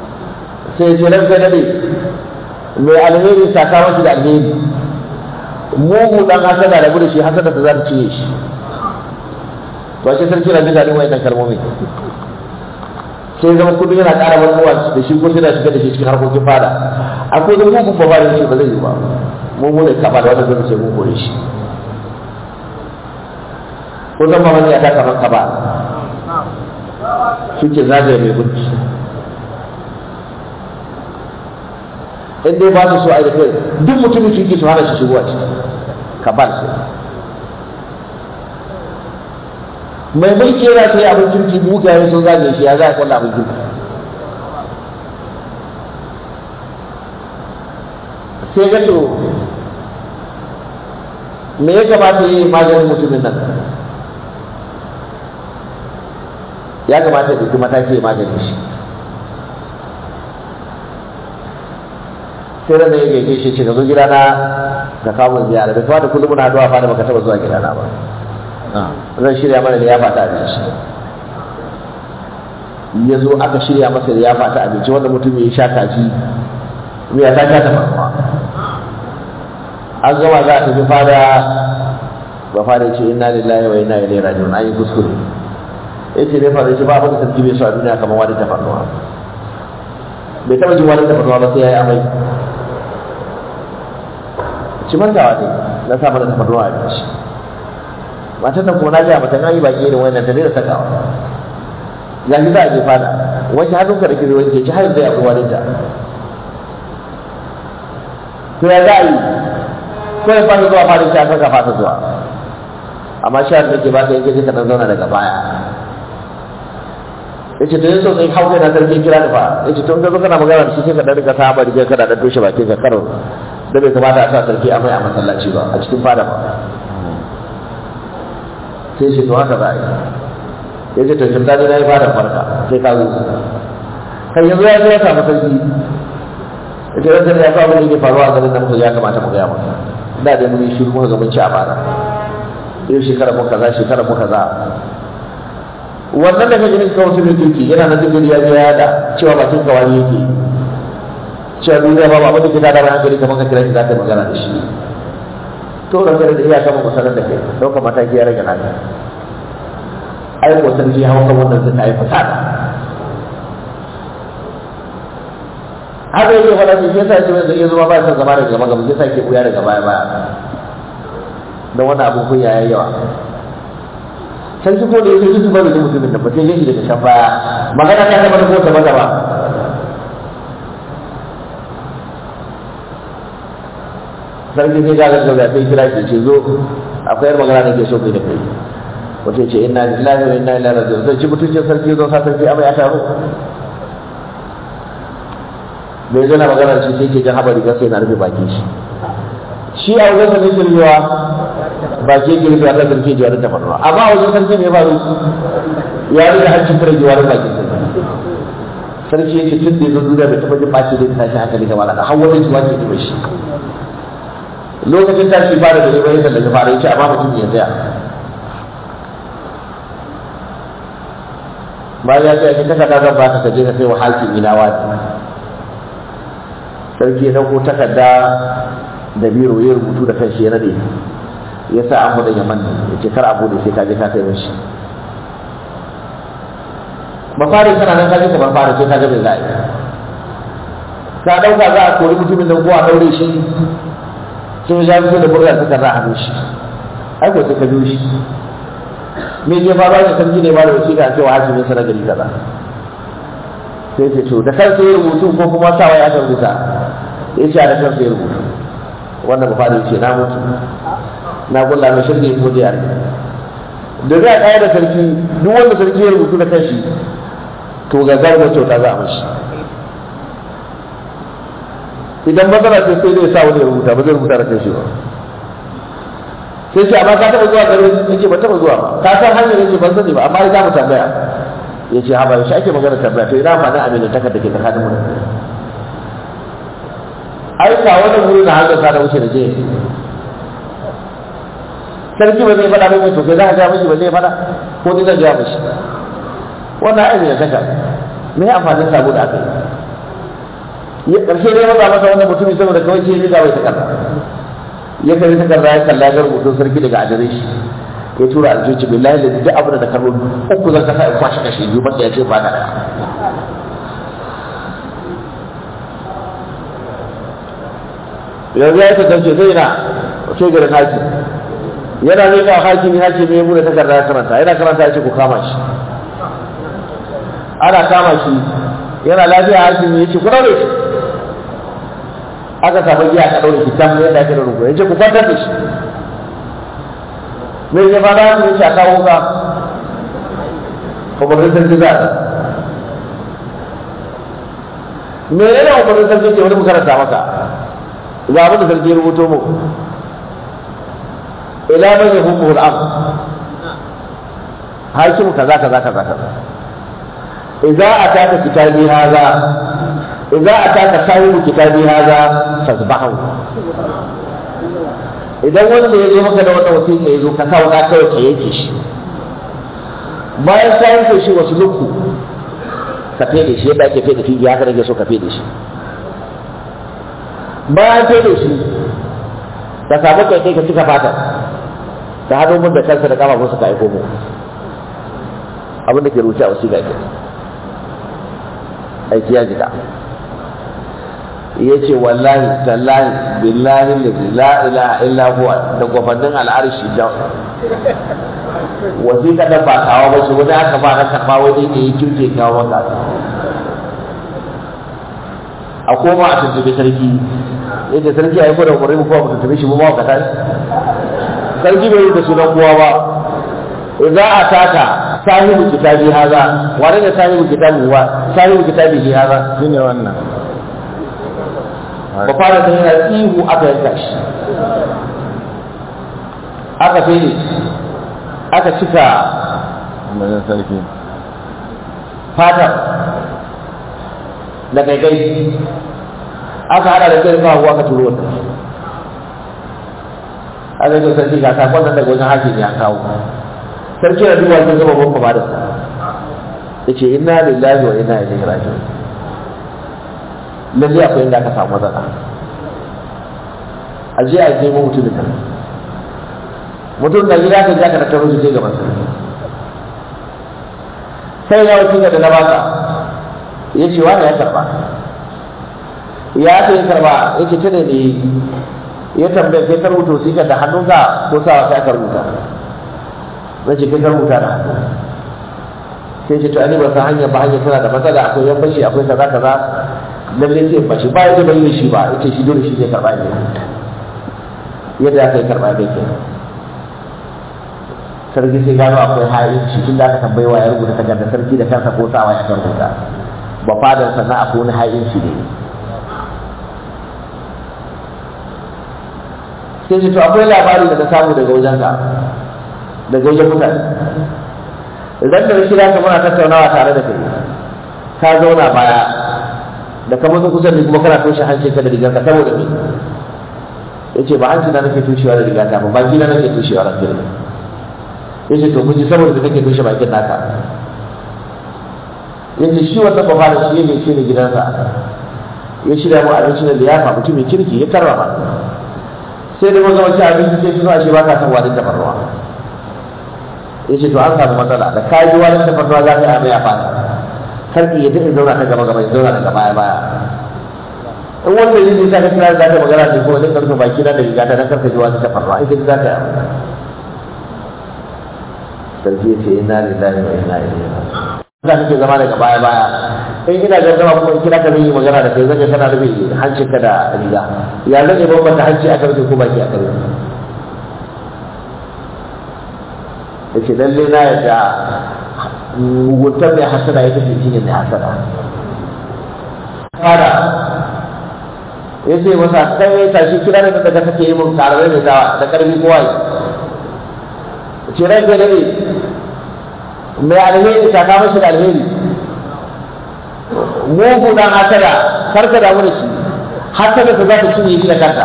sai ce ran sai dade mai alheri saka mashi da alheri mugu dan hasada da gudu shi hasada ta za ta ciye shi to shi sarki na jin daɗin wayannan kalmomi sai zama kudu yana ƙara manuwa da shi ko sai da shiga da shi cikin harkokin fada akwai da mugun ba da shi ba zai yi ba mu mu ne kaba da wanda zai ce mun kore shi ko zan ma wani ya ta kamar kaba suke zagaye mai gunci in dai ba su so a yi da kai duk mutumin suke su hana shi shigowa ciki kabal sai mai mulki yana sai abin kirki mugaye sun zage shi ya za a kwallo abin kirki sai ga to me ya kamata yi maganin mutumin nan ya kamata ya ɗauki mataki ya maganin shi sai ran da ya gaike shi ce ka zo gidana ka kawo mun ziyara bai kamata kullum muna haɗuwa fada baka taɓa zuwa gidana ba zan shirya mana liyafa ta abinci ya zo aka shirya masa liyafa ta abinci wanda mutum ya sha kaji miya ta sha ta farfa an gama za a tafi fada ba fada ce inna lillahi wa inna ilaihi raji'un an yi kuskure ya ce ne fada ce ba abin da sarki bai so a duniya kamar wani tafarnuwa bai taɓa jin wani tafarnuwa ba sai ya yi amai ci mantawa ne na sa mana tafarnuwa a abinci matan nan kuma na gaya mata na yi baki irin wannan ta daina sakawa ya ji za a je fada wani hannunka da kiri wani ke ci har zai abu wani ta to ya za a yi ko ya fata zuwa fadin ta saka fata zuwa amma shi da ke baka yanke ka dan zauna daga baya yace to yanzu sai hauka na sarki kira da fa yace to in ka zo kana magana da shi sai ka dan rika saba da kana dan toshe bakin ka karo da bai kamata a sa sarki amai a masallaci ba a cikin fada ba sai shi to haka za a yi ya ce to shin ta na yi fara farka sai ka zo kan yanzu ya zo ya samu sarki ya ce rantar ya kawo ne faruwa a garin da muka ya kamata mu gaya masa da dai mun yi shiru muka ga mun ci a fara yau shekara mu kaza shekara mu kaza wannan da kake ganin kawo mutumin kirki yana na dukkan ya ga ya da cewa bakin kawani yake cewa duniya ba ba abin da ke tada hankali kamar ka kira shi za ka yi magana da shi to da kare da iya kama kusurar da kai ɗaukar mataki ya rage naka ai ko sarki hawa kan wannan zai yi fasada haka yake faɗa shi shi yasa ce mai zai zama ba ya zama daga gaba gaba shi yasa ke buya daga baya baya don wannan abin kunya ya yawa sarki ko da yake duk ba da mutumin da ba sai yake daga can baya magana ta zama da ko ta ba sarki sai gagar gaba sai kira ke ce zo akwai yar magana da ke so kai da kai wace ce inna lillahi wa inna ilaihi raji'un sai ci mutuncin sarki zo sa sarki amma ya taro bai zana magana da shi sai ke jan haɓa riga sai na rufe baki shi shi a wajen sarki girbewa baki yake rufe a kan sarki jiwarin ta faruwa amma a wajen sarki ne faru ya rika hancin fara jiwarin bakin sarki sarki yake tun da ya zo duniya bai taɓa jin ɓaci da tashi hankali gaba da har wani jiwa ke ji shi lokacin tashi fara da zai da daga fara yace amma mutum ya tsaya bayan ya tsaya kin takarda zan baka ka je ka kai wa hakimi na wani sarki ya dauko takarda da biro ya rubutu da kanshi ya nade ya sa an hudu yaman ya ce kar a bude sai ka je ka kai mishi mafarin kana nan ka je ka bar fara sai ka ga bai za a yi ka dauka za a kori mutumin nan ko a daure shi sai ya fito da burga suka za a hannun shi ai ko sai ka biyo shi me ke faruwa da sarki ne ba da wasiƙa cewa hakimin sa na gari kaza sai ce to da kansa ya rubutu ko kuma sawa ya aka rubuta ya ce da kansa ya rubutu wannan ba ya ce na mutu na kulla mai shirge ko da yare da zai kaya da sarki duk wanda sarki ya rubutu da kanshi to ga zarga kyauta za a mashi idan matsala ce sai zai sa wani ya rubuta ba zai rubuta da kai shi ba sai ce amma ka taɓa zuwa garin ya ce ban taɓa zuwa ba ka san hanyar ya ce ban sani ba amma ya mu tambaya ya ce haba yaushe ake magana tambaya to ina amfanin aminin takar da ke tsakanin mu ai ka wannan wuri na hanyar sa da wuce da je sarki ba zai faɗa mai to kai za ka gaya mishi ba zai faɗa ko ni zan gaya mishi wannan ai ne takar me amfanin sabo da aka yi ya ƙarshe ne maza masa wannan mutumin saboda kawai ce ya bai ta kaza ya kai takarda ya kalla ga rubutun sarki daga adireshi ya tura aljoci billahi da duk abin da kalmo uku zan kasa in kwashe kashe biyu ba ya ce ba da yanzu ya kasance zai na ce garin hakim yana ne ga hakimi hakimi ya bude takarda ya karanta yana karanta ya ce ku kama shi ana kama shi yana lafiya hakimi ya ce ku daure shi aka samu giya ka daure shi tam yadda ake da rubu ya ce ku kwantar da shi me ya fara ya ce a kawo ka umarnin sarki za a me yana umarnin sarki ce wani mu karanta maka ga abin da sarki ya rubuto mu ila man yahumu al-am hakimu kaza kaza kaza kaza idza ataka kitabi hadha idza ataka sahibu kitabi hadha fasbahu idan wanda ya zo maka da wata wasiƙa ya zo ka sa wuka kawai ka yanke shi bayan ka yanke shi wasu lukku ka fede shi yadda ake fede fili haka nake so ka fede shi bayan fede shi ka samu kai kai ka cika fatar ka haɗo mun da kansa da kafafunsa ka aiko mu abin da ke rubuce a wasiƙa ke aiki ya jika ya ce wallahi tallahi billahi la ilaha illa huwa da gwafannin al'arshi da wasiƙa da ba kawo ba shi wani aka ba na karɓa wani ne ya kirke kawo maka a koma a tuntube sarki yadda sarki ya yi da umarni kuma mu tuntube shi mu ba ka tashi sarki bai yi da sunan kowa ba idza ataka sahibu kitabi haza wane ne sahibu kitabi wa sahibu kitabi haza shine wannan ba fara da yana ihu aka yanka shi aka fere aka cika umarnin sarki fatar da gaigai aka hada da kai kawo aka turo wata aka yi sarki ga sakon nan daga wajen hakim ya kawo sarki na duba sun zama ban ba da sa ya ce inna lillahi wa inna ilaihi raji'un lalle akwai inda aka samu matsala a je a nemo mutumin nan mutum na gida ka ja ka tattaro shi sai gaban sarki sai ya wuce da na baka ya ce wani ya karba ya ce ya karba ya ce ta ne ne ya tambaye kai ka rubuta wasiƙar da hannunka ko sawa sai aka rubuta na ce kai ka rubuta da hannu sai ce to ani ba san hanyar ba hanyar tana da matsala akwai yan bashi akwai kaza kaza lalle sai ba shi ba ya bai yi shi ba yace shi dole shi zai karba ne yadda aka yi karba ne ke sarki sai gano akwai hayin shi tun da aka tambayi wa ya rubuta takarda sarki da kansa ko sawa ya rubuta ba fadar sannan akwai wani hayin shi ne sai ce to akwai labari da na samu daga wajen ka daga wajen mutane idan da shi ka muna tattaunawa tare da kai ka zauna baya da ka mutu kusa da kuma kana toshe hancin ka da rigar ka saboda me yace ba hanci na nake toshewa da riga ta ba baki na nake toshewa da riga yace to kuji saboda da kake toshe bakin naka yace shi wannan ba fara shi ne shi ne gidansa ya shirya mu abinci da liyafa mutumin kirki ya karrama sai da maza wace abinci sai tuno ashe ba ka san wadin tafarnuwa ya ce to an samu matsala da ka ji wadin tafarnuwa za ka yi abin ya fata sarki ya tafi zauna ta gaba gaba ya zauna daga baya baya in wanda yi nisa ka kira za ka magana ne kuma zai karfe baki na da riga ta dan karfe ji wadin tafarnuwa ita za ka yi sarki ya ce ina lillahi wa ina ilaihi raji'un za kake zama daga baya baya in ina gardama kuma in kira ka zai yi magana da kai zan kana rufe hancinka da riga ya zan yi bambanta hanci aka rufe ko baki aka rufe da ke lalle na yadda muguntar mai hasada ya tafi shi ne mai hasada fara ya ce masa kai ya tashi kira da daga kake yi mun tare da dawa da karfi kowa yi ce rai ga dare mai alheri ta kama shi da alheri mugu dan hasada karka damu da shi hasada ta za ta cinye shi da kanta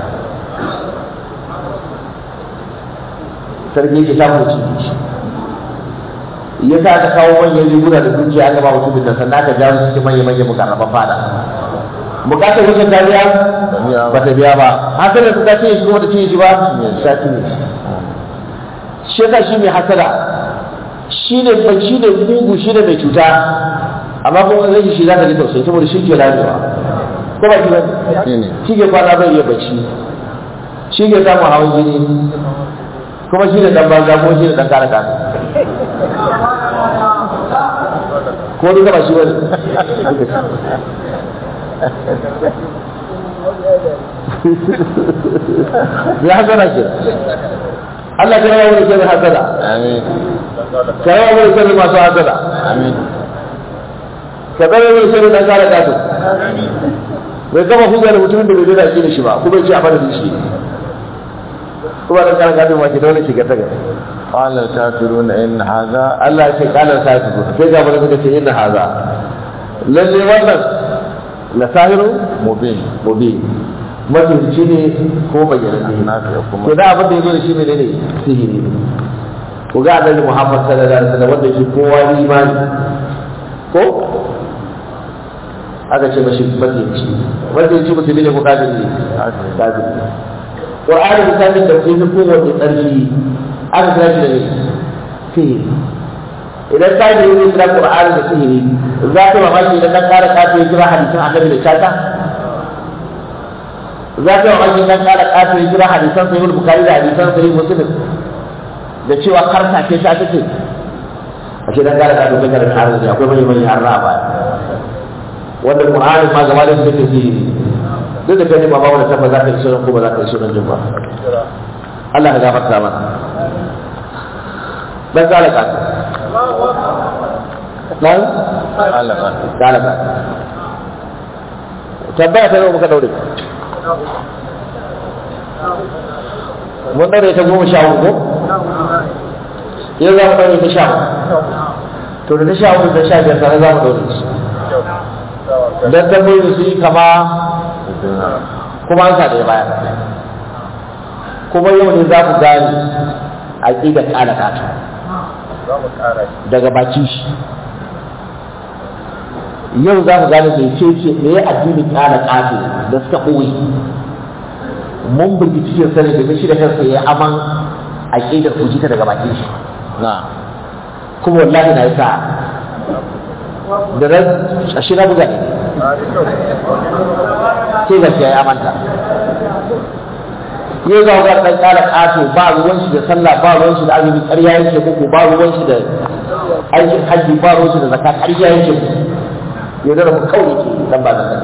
sarki ke samu cinye shi ya sa ka kawo manyan riguna da dukiya aka ba mutumin da sannan ka jawo cikin manya manyan mukarraban fada bukatar wajen ta biya biya ba. ba ta biya ba hasalar ta cinye shi kuma ta cinye shi ba ta cinye shi shi yasa shi mai hasada shi ne ba shi ne mugu shi ne mai cuta amma kuma zai shi za ka ji tausayi saboda shi ke ramewa ko ba shi ba Shi ne. shi ke kwana bai iya bacci shi ke samun hawan jini kuma shi ne dan banza ko shi ne dan kare kasa ko duka ba shi bane ya hasada ke Allah ka rawa wani kyan hasada amin ka rawa wani kyan masu hasada amin ka tsare wani kyan dan kare kasa bai kama hujjar mutumin da bai zai da shi ba kuma ya ce a madadin shi kuma dan kare kasa ma ke da wani shiga ta gaba قال الكافرون إن هذا Allah ya ce kalar sa su sai ga wani suka ce inna haza lalle wannan la sahiru مبين mubin mutunci ne ko bayyana ne nafi kuma to da abin da yazo da shi ne ne sihiri ne ku ga annabi Muhammad sallallahu alaihi wasallam wanda shi kowa imani ko aka ce mashi mutunci mutunci musulmi ne ko kafiri ne kafiri Qur'ani misalin da ke kowace tsarki aka kira shi da ne sihiri idan ka yi ne kira Qur'ani da sihiri za ka mamaki idan ka kara kafa ya kira hadisan annabi da chata za ka mamaki idan kara kafa ya kira hadisan sahih bukhari da hadisan sahih muslim da cewa karta ce ta take a ce dan kara kafa ya kira arziki akwai mai mai harra ba wanda Qur'ani ma gaba da su take sihiri duk da kai ba ba wanda tabbata za ka yi sunan ko ba za ka yi sunan jin ba Allah ya gafarta mana dan kala ka nan alaka kala ka tabbata ta yau muka daure mun daure ta goma sha hudu yau za mu daure ta sha hudu to da ta sha hudu da sha biyar tare za mu daure su dan tambayoyi su yi kama kuma an sa da baya kuma yau ne za ku gane aƙidar ƙala ƙato daga bakin shi yau za ku gane mai ce ce me ya addinin ƙala ƙato da suka ɓoye mun bugi cikin sani da shi da kansa ya aman aƙidar ku ta daga bakin shi na kuma wallahi na yi sa da ran a shi na buga ne sai gaskiya ya amanta ya za ga dan kara kato ba ruwan shi da sallah ba ruwan shi da azumi ƙarya yake muku ba ruwan shi da aikin hajji ba ruwan shi da zakat ƙarya yake muku ya zara mu kawai ke dan ba zakat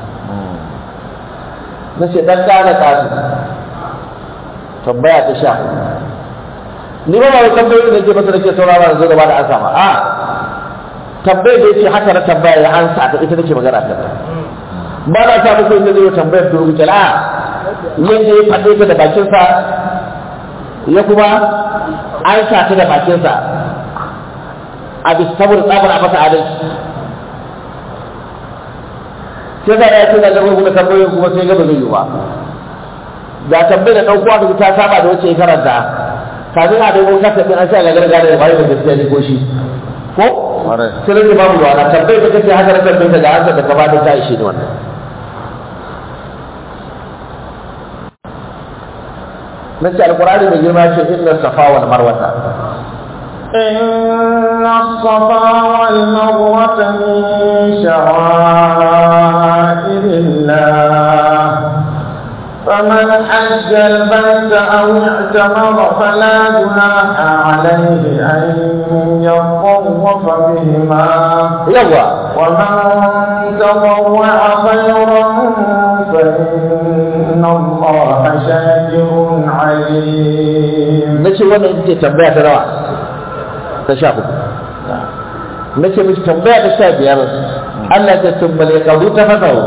na ce dan kara kato tambaya ta sha ni ba ba tambayoyin da ke masa da ke saurara da zo gaba da an sama a tambayar da yake haka na tambaya ya ansa ta ita nake magana ta ba na sa muku inda zai yi tambayar da rubuce a yadda ya faɗe ta da bakinsa ya kuma an sa ta da bakinsa a bisa saboda tsabar a masa adalci sai za a ce da gabar kuma tambayoyin kuma sai gaba zai yi ba da tambayar da ɗauko aka ta saba da wacce ya karanta kafin a dogon kasa ɗin an sha ga gargara da bayan da gaskiya ne ko shi ko Ƙwarai. sai rage babu ruwa na tambayar da kace haka na tambayar da ga ansa da ka ba da ta ishe ni wannan nace alqur'ani mai girma ce inna safa wal marwata إن الصفا والمروة من شعائر الله فمن حج البيت أو اعتمر فلا جناح عليه أن يطوف بهما yawa ومن تطوع خيرا فإن الله شاكر عليم nace wannan ita ce tambaya ta nawa ta sha hudu nace miki tambaya ta sha biyar Allah ya tumbale kabu ta fasahu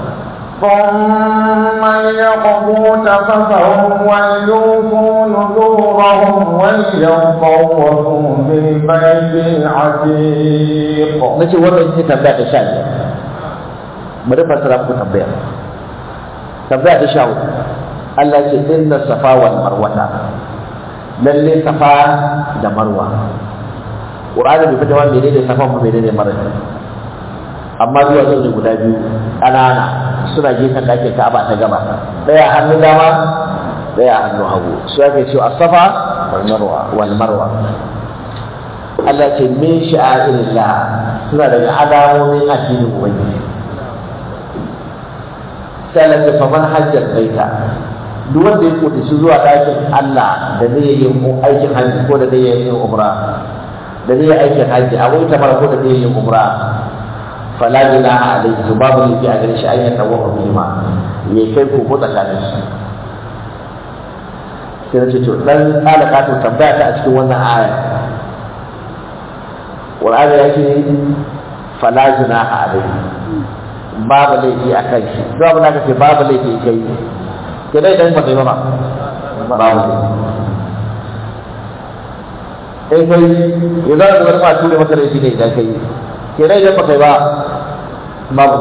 ثم ليقضوا تفثهم وليوفوا نذورهم وليطوفوا بالبيت العتيق nace wannan ita ce tambaya ta sha biyar bari fasara muku tambaya tambaya ta sha hudu Allah ya ce inna safa wal marwata lalle safa da marwa Qur'ani bai fita wani menene safa mu menene marwa amma zuwa zo ne guda biyu ƙanana suna gefen ɗakin ka'aba ta gaba ɗaya a hannun dama ɗaya a hannun hagu su ake cewa asafa Marwa. wal marwa Allah ce min sha'irillah suna daga alamomin addinin ubangiji sai Allah ce faman hajjar baita duk wanda ya kuɗi shi zuwa ɗakin Allah da zai yi aikin hajji ko da zai yi umra da zai yi aikin hajji a wata mara ko da zai yi umra fala junaha alayhi to babu laifi a gare shi an yadda wa bima ya kai ko ko tsakanin su sai na ce to dan kala ka to tambaya ta a cikin wannan aya Qur'ani ya ce fala junaha alayhi babu laifi a kan shi duk abin da aka ce babu laifi kai ke dai dan ba kai ba babu laifi in kai ya zara da wani ma ture maka laifi ne idan kai ke dai idan ba kai ba babu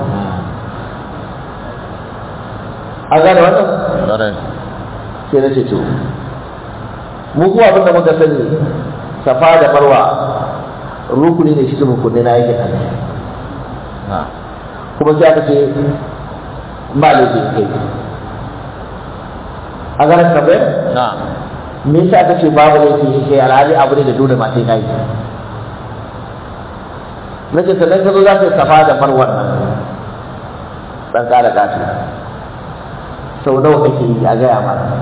an gane wannan Ƙwarai. sai na ce to mu kuwa abinda muka sani safa da marwa rukuni ne shi rukunai na yake nan Na. kuma sai aka ce ba laifin kai a ganin kabe Na. me yasa aka ce babu laifin kai alhali abu ne da dole ma sai kai na ce sannan ka zo za ka yi safa da marwan nan dan kara gasu sau nawa kake yi a gaya mana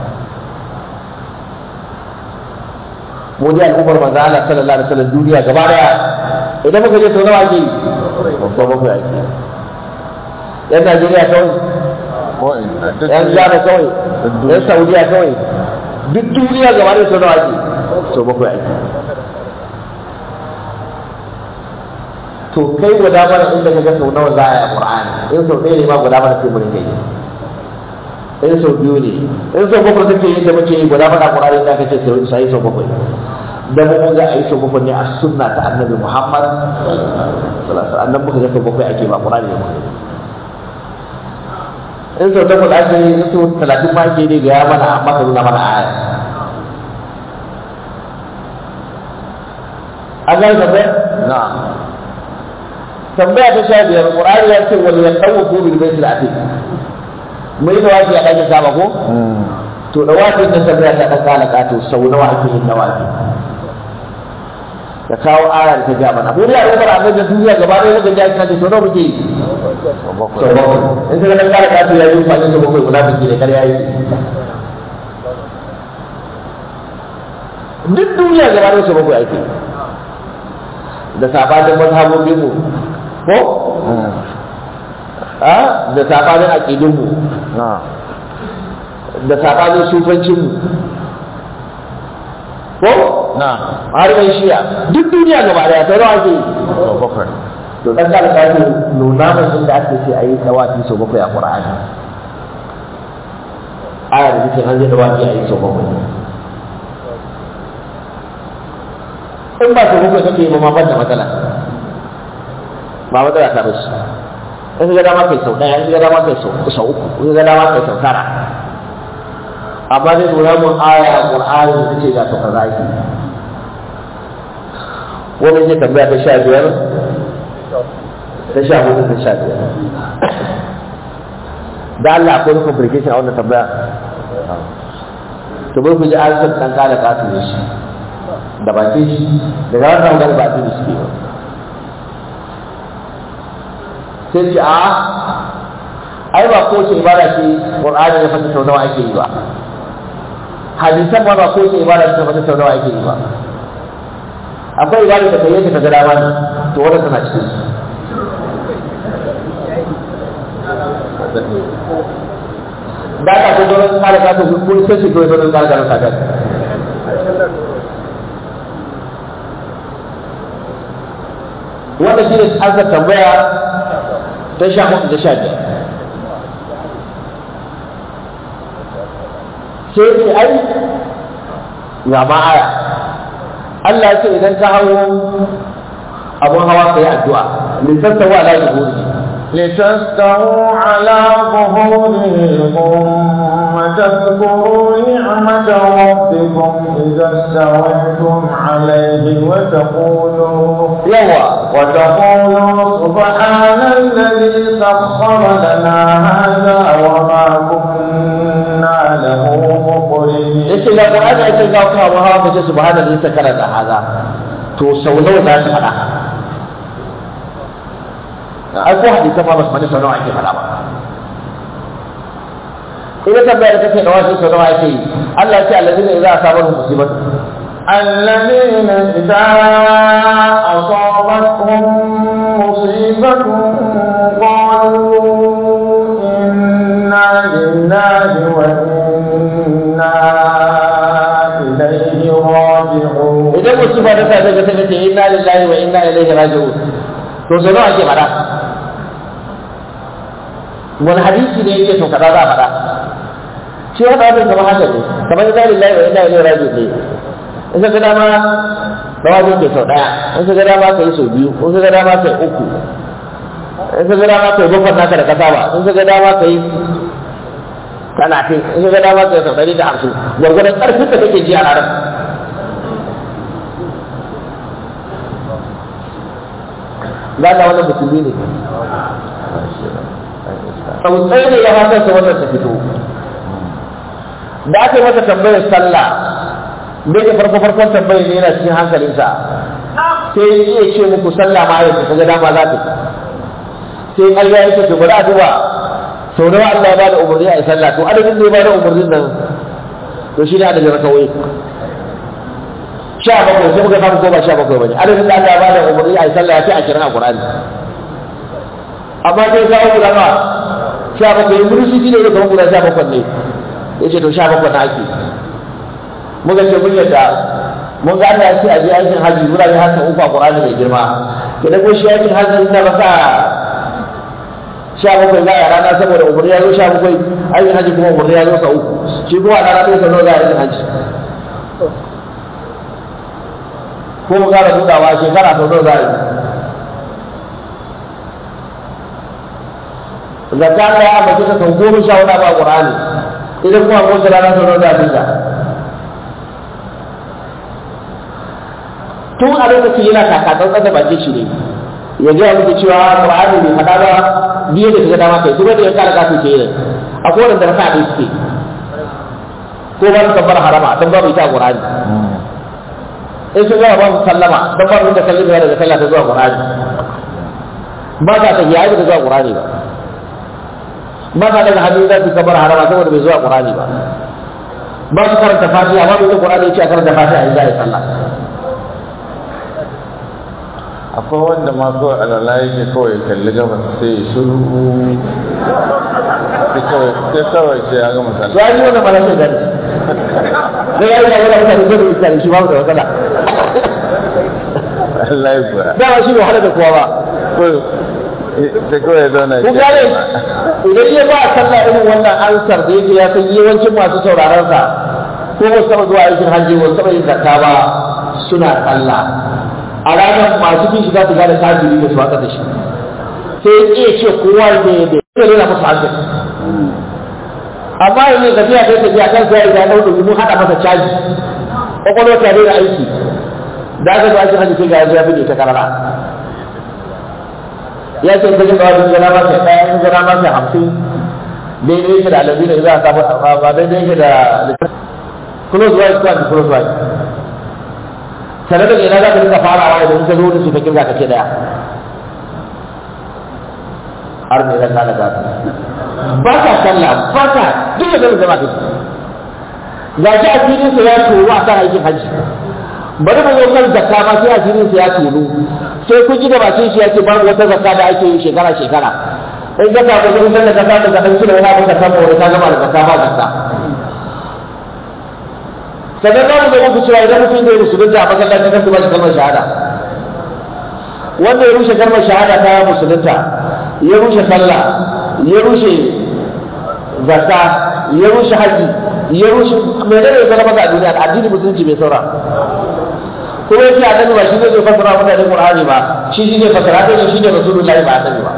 mu dai al'ummar manzo Allah sallallahu alaihi wasallam duniya gaba daya idan muka je sau nawa ake yi sau bakwai ake yi yan Najeriya kawai Ko ina. Duk yan duniya. Ghana kawai Duk duniya. yan Saudiya kawai duk duniya gaba daya sau nawa ake yi sau bakwai ake yi to kai guda mana inda kaga sau nawa za a yi a Qur'ani in sau ɗaya ne ma guda mana sai mu rinka yi in sau biyu ne in sau bakwai kake yi da muke yi guda mana Qur'ani da kace sau sai sau bakwai da mu ga a yi sau bakwai ne a sunna ta Annabi Muhammad sallallahu alaihi wasallam annabi muka ga sau bakwai ake ba Qur'ani ne muka yi. in sau takwas ake yi in sau talatin ma ake yi ga ya mana amma ka nuna mana aya an gane tambaya Na. tambaya ta sha biyar qur'ani ya ce wal yatawafu bil bayt al atiq mai da wafi a ɗakin kaba ko Mm. to da wafi ta tambaya ta ɗan kala kato sau nawa ake yin da wafi ka kawo ayar ta ga mana mu da al'ummar annabi da duniya gaba ɗaya muka ji aka ce to nawa muke yi Sau sau bakwai. bakwai in ka ga ɗan kala kato ya yi fani sau bakwai munafiki ne kar ya yi duk duniya gaba ɗaya sau bakwai ake da sabanin mazhabobin mu ko Mm. a da sabanin aƙidunmu Na. da sabanin sufancinmu ko Na. har yan shiya duk duniya gaba daya ta rawa ke Sau bakwai. to dan da alƙali nuna min inda ake ce ayi dawafi sau bakwai a Qur'ani aya da take an je dawafi ayi sau bakwai in ba sau bakwai kake yi ba ma ban da matsala ba matsala ta bashi in ga dama kai sau ɗaya in ga dama kai sau sau uku in ga dama kai sau tara amma dai nuna mun aya a Qur'ani da take ga sau kaza yake wani zai tambaya ta sha biyar ta sha hudu ta sha biyar da Allah akwai complication a wannan tambaya to bai ku ji an san dan kala kasu ne shi da baki shi daga wannan magana ba su shi ba sai ce a ai ba ko ce ibada ce qur'ani ya fata sau nawa ake yi ba hadisan ma ba ko ce ibada ce fata sau nawa ake yi ba akwai ibada da kai yake ka ga dama ne to wannan tana cikin su da ka ko don kare ka to ko sai shi ko don kare ka ka wannan shi ne aka tambaya ta sha hudu da sha biyar sai ce ai ga ma aya Allah ya ce idan ka hawo abun hawa ka yi addu'a littattawa la yuhuri لتستووا على ظهوره ثم تذكروا نعمة ربكم إذا استويتم عليه وتقولوا yawa وتقولوا سبحان الذي الذي سخر لنا هذا وما كنا له مقرنين yace ga Qur'ani yake ga kuma wa hawa kace subhanallahi sakara da haza to sau nawa za su faɗa ai ko hadisi ma ba su faɗi sau nawa ake faɗa ba ina tambaya da kake da wasu sau nawa ake yi Allah ya ce allazina idza asabahu musibatu الذين إذا أصابتهم مصيبة قالوا إنا لله وإنا إليه راجعون idan musiba ta sa daga sai ce inna lillahi wa inna ilaihi raji'un to sau nawa ake faɗa wani hadisi ne yake to kaza za a faɗa shi hada abin kamar haka ne kamar inna lillahi wa inna ilaihi raji'un ne in ka ga dama tawazun ke sau ɗaya in ka ga dama ka yi sau biyu in ka ga dama ka yi uku in ka ga dama ka yi bakwai naka da kasa ba in ka ga dama ka yi talatin in ka ga dama ka yi sau ɗari da hamsin gwargwadon ƙarfin da kake ji a ranar za ka wannan musulmi ne tsautsayi ne ya hatarsa wannan ta fito da aka yi masa tambayar sallah da ke farko farkon tambayar ne yana cikin hankalinsa sai ya iya ce muku sallah ma yau ta ga dama za ta sai Allah ya ce to bari a duba sau nawa Allah ya bada umarni a yi sallah to adadin da ya bada umarnin nan to shi ne adadin rakawai sha bakwai sai muka samu ko ba sha bakwai bane adadin da Allah ya bada umarni a yi sallah ya ce a kiran a Qur'ani amma sai kawo guda ma sha bakwai mun shi ne da kawo guda sha bakwai ne yace to sha bakwai na ake muka ce mun yadda mun ga Allah ya ce a je aikin haji wurare har sau uku a Qur'ani mai girma ke da ko shi aikin haji na ba sa sha bakwai za a rana saboda umarni ya zo sha bakwai aikin haji kuma umarni ya zo sa uku shi kuma a rana ɗaya sau nawa za a aikin haji ko mu kara budawa shekara sau nawa za a yi zakka Allah ya ambace ta sau goma sha hudu ba Qur'ani idan kuma ko rana sau nawa za a dinga tun a lokacin yana kakatsantsan da bakin shi ne ya gaya muku cewa Qur'ani bai faɗa ba biye da kaga dama kai kuma da ya kara kafin ke yi akwai wanda raka da suke ko ba su tabbar harama don babu ita a Qur'ani in sun gama ba su sallama don babu inda sallama daga sallah ta zuwa Qur'ani ba ta tafiya ai da zuwa Qur'ani ba ba ta daga hannu za su tabbar harama saboda bai zuwa Qur'ani ba ba su karanta fatiha ba bai Qur'ani ya ce a karanta fatiha in za a yi sallah akwai wanda ma kawai alala yake kawai kalli gabas sai ya shiru sai kawai sai kawai sai ya gama to sallah ai wannan ba sai gani da ya yi da wani mutane zai rubuta da shi babu da matsala Allah ya kuwa dama shi bai wahala da kowa ba kawai sai kawai ya zauna kun gane idan ya ba sallah irin wannan ansar da yake ya san yawancin masu sauraron sa ko ba su taɓa zuwa aikin hajji ba su taɓa yin zakka ba suna sallah a ranar masu bin shi za su gane kafiri da su haka da shi sai ya iya ce kowa ne da ya rena musu hankali amma yanzu tafiya kai tafiya kan sai ya ɗau ɗauki mun haɗa masa caji ƙwaƙwalwa ta daina aiki da aka zo aikin hajji sai ga yanzu ya fi ta karara ya ce ta jin kawai gana masa ɗaya in gana masa hamsin daidai yake da alabi da za a samu ba daidai yake da close wise ko anti close wise sanar da ina za ka dinga farawa idan ka zo da su ka kirga ka ce daya har ne zan kana gasa ba ka sallah ba ka duk da zama zama kake ga shi a filin sa ya toro a kan aikin hajji bari mu zo kan zakka ma sai a filin sa ya toro sai kun ji da bakin shi ya ce babu wata zakka da ake yi shekara shekara in ka samu kudin da ka samu da kan kilo yana maka samu wani ka gama da zakka ba zakka sannan za mu ga muku cewa idan mutum zai musulunta a masallaci kan kuma shi kalmar shahada wanda ya rushe kalmar shahada ta musulunta ya rushe sallah ya rushe zakka ya rushe haji ya rushe mai da ya zama a duniya addini musulunci bai saura kuma yake annabi ba shi zai fasara mutane qur'ani ba shi shi ne fasara ta shi ne rasulullahi ba annabi ba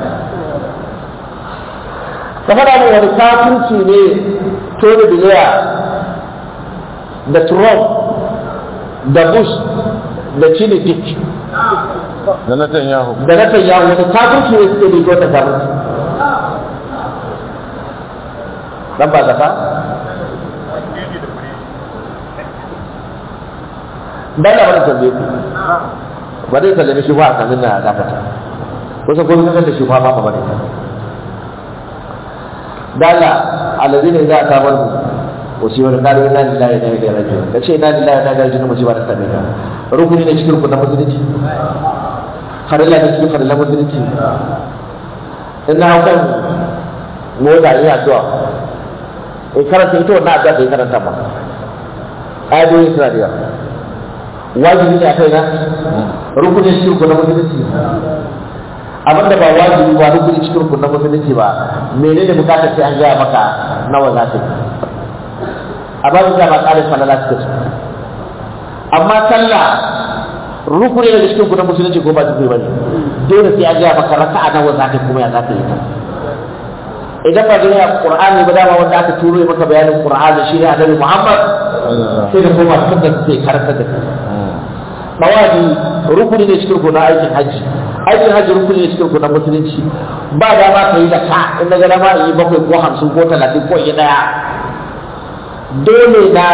ka faɗa min wani kafirci ne Tony Blair da Trump da Bush da Chinny Dick da Netanyahu da Netanyahu wani kafirci ne suke da wata kafirci dan ba zaka dan da wani tambaye ku ba dai sallame shi ba a kamin na dakata kusa ko kan da shi ba ba ba ne dala alladhina idza atabaru musibar qalu inna lillahi wa inna ilaihi raji'un kace inna lillahi wa inna ilaihi raji'un musibar ta same ka rukuni ne cikin ku na musulunci farilla ne cikin farilla musulunci in na haukan mota ina addu'a in karanta ita wannan addu'a da ya karanta ma ayoyin suna da yawa wajibi ne a kai na rukuni cikin ku na musulunci abin da ba wajibi ba rukuni cikin ku na musulunci ba menene bukatar sai an gaya maka nawa za ta yi a ba da ba ƙarin falala suka su amma sallah rukuni daga cikin ku na musulunci ko ba su ba ne dole sai an gaya maka raka'a nawa za ta kuma ya za ta yi ta idan ba da ya qur'ani ba dama wanda aka turo maka bayanin qur'ani shi ne annabi muhammad sai da koma sunna sai karanta da kai tawafi rukuni ne cikin ku na aikin hajji aikin hajji rukuni ne cikin ku na musulunci ba dama ka yi da ka in daga dama yi bakwai ko hamsin ko talatin ko yi daya dole na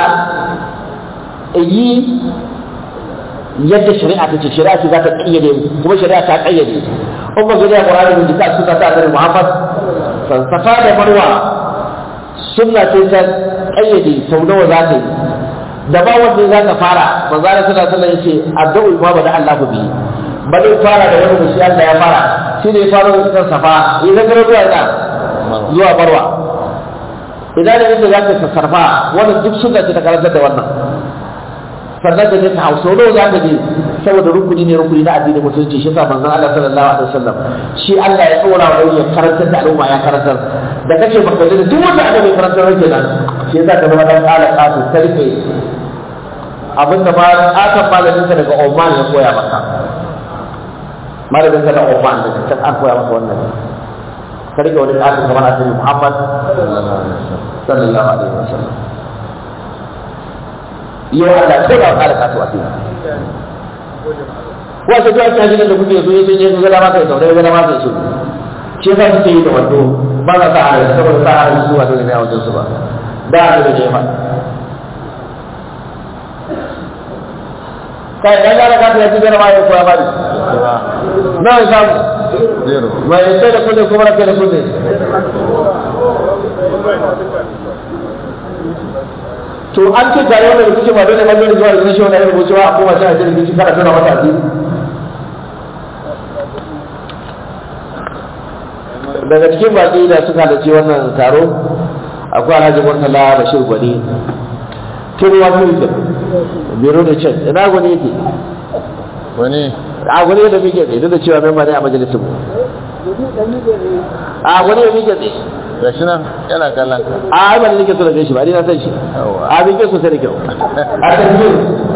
yi yadda shari'a ta ce shari'a ce za ta kayyade kuma shari'a ta kayyade in ba gari a ƙwararren da jika suka ta annabi muhammad safa da marwa sunna ce ta kayyade sau nawa za ta yi da ba wanda za ka fara manzo Allah sallallahu alaihi wasallam yace addu'u ma bada Allah ku bi bale fara da wani mushi Allah ya fara shi ne fara da kan safa idan ka zuwa ina zuwa barwa idan da yake zaka sassarfa wannan duk sunna ce ta karantar da wannan sannan da ka hausa wani za ka je saboda rukuni ne rukuni na addinin musulunci shi yasa manzon Allah sallallahu alaihi wasallam shi Allah ya tsora wa ya karantar da al'umma ya karantar da kace baka da duk wanda aka bai karantar rake nan shi yasa ka zama dan kala kasu tarfe abinda ma akan malamin ka daga Oman ya koya maka malamin ka da Oman da can an koya maka wannan ka rike wani kasu kamar annabi Muhammad sallallahu alaihi wasallam yau Allah ko da kala kasu a cikin wasu ta ta gidan da kuke so yace ne ga dama kai saurayi ga dama kai so shi yasa suke yi da wando ba za ta hana saboda ta hana su wato ne a wajen su ba da da ne ma kai dan gara ka ta gidan ma ya koya ba ni na samu zero mai sai da kullum kuma rake da kullum to an ce tare wanda da kuke ba dole ba dole zuwa da shi wannan rubuce ba a koma shi a cikin rikici kana tana mata asiri daga cikin baki da suka halarci wannan taro akwai alhaji murtala bashir gwani tun wani yake biro da can ina gwani yake wani a gwani da muke tsaye duk da cewa memba ne a majalisar mu a gwani da muke tsaye ga shi nan yana kallon ka a ai ba nake so da gaishe ba ni na san shi Yawwa. a bin ke sosai da kyau a tanzir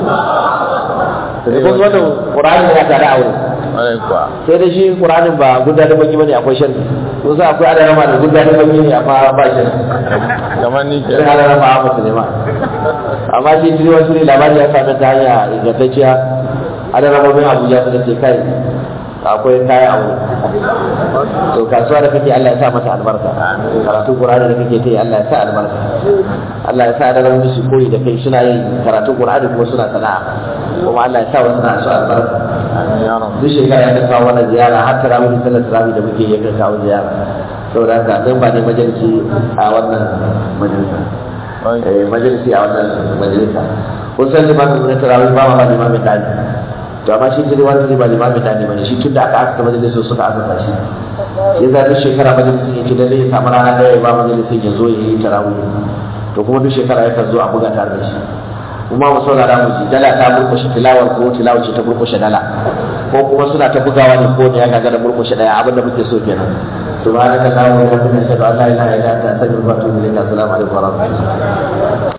da kuma wannan qur'ani ya tare a wurin wani kuwa sai da shi qur'anin ba gudanar baki bane akwai sharhi ko sai akwai adana ma da gudanar baki ne amma ba shi kamar ni ke sai adana ma ba ne ma amma shi jiri wasu ne labari ya same ta hanya ingantacciya adana ma bin abuja suka ce kai akwai kaya a wurin to kasuwa da kake Allah ya sa mata albarka karatu Qur'ani da kake kai Allah ya sa albarka Allah ya sa da rauni su koyi da kai suna yin karatu Qur'ani kuma suna sana'a kuma Allah ya sa wasu na su albarka amin ya rabu duk shekara ya kan kawo wannan ziyara har tarawih da sallar tarawih da muke yi kan kawo ziyara saboda haka dan ba ne majalisi a wannan majalisa eh majalisi a wannan majalisa kun san limamin na tarawih ba ma ba limamin dani to amma shi jiri wani ba limamin dani bane shi tun da aka aka majalisin suka aka shi ya zaɓi shekara majalisin ya ce da zai samu rana ɗaya ya ba majalisin ya zo ya yi tarawih to kuma duk shekara ya kan zo a buga tare da shi kuma mu saurara mu ji dala ta murkushe tilawar ko tilawar ce ta murkushe dala ko kuma suna ta bugawa ne ko ne ya gaga da murkushe daya abin da muke so kenan subhanaka allahumma wa bihamdika ashhadu an la ilaha illa anta astaghfiruka wa atubu ilayk assalamu alaikum wa rahmatullahi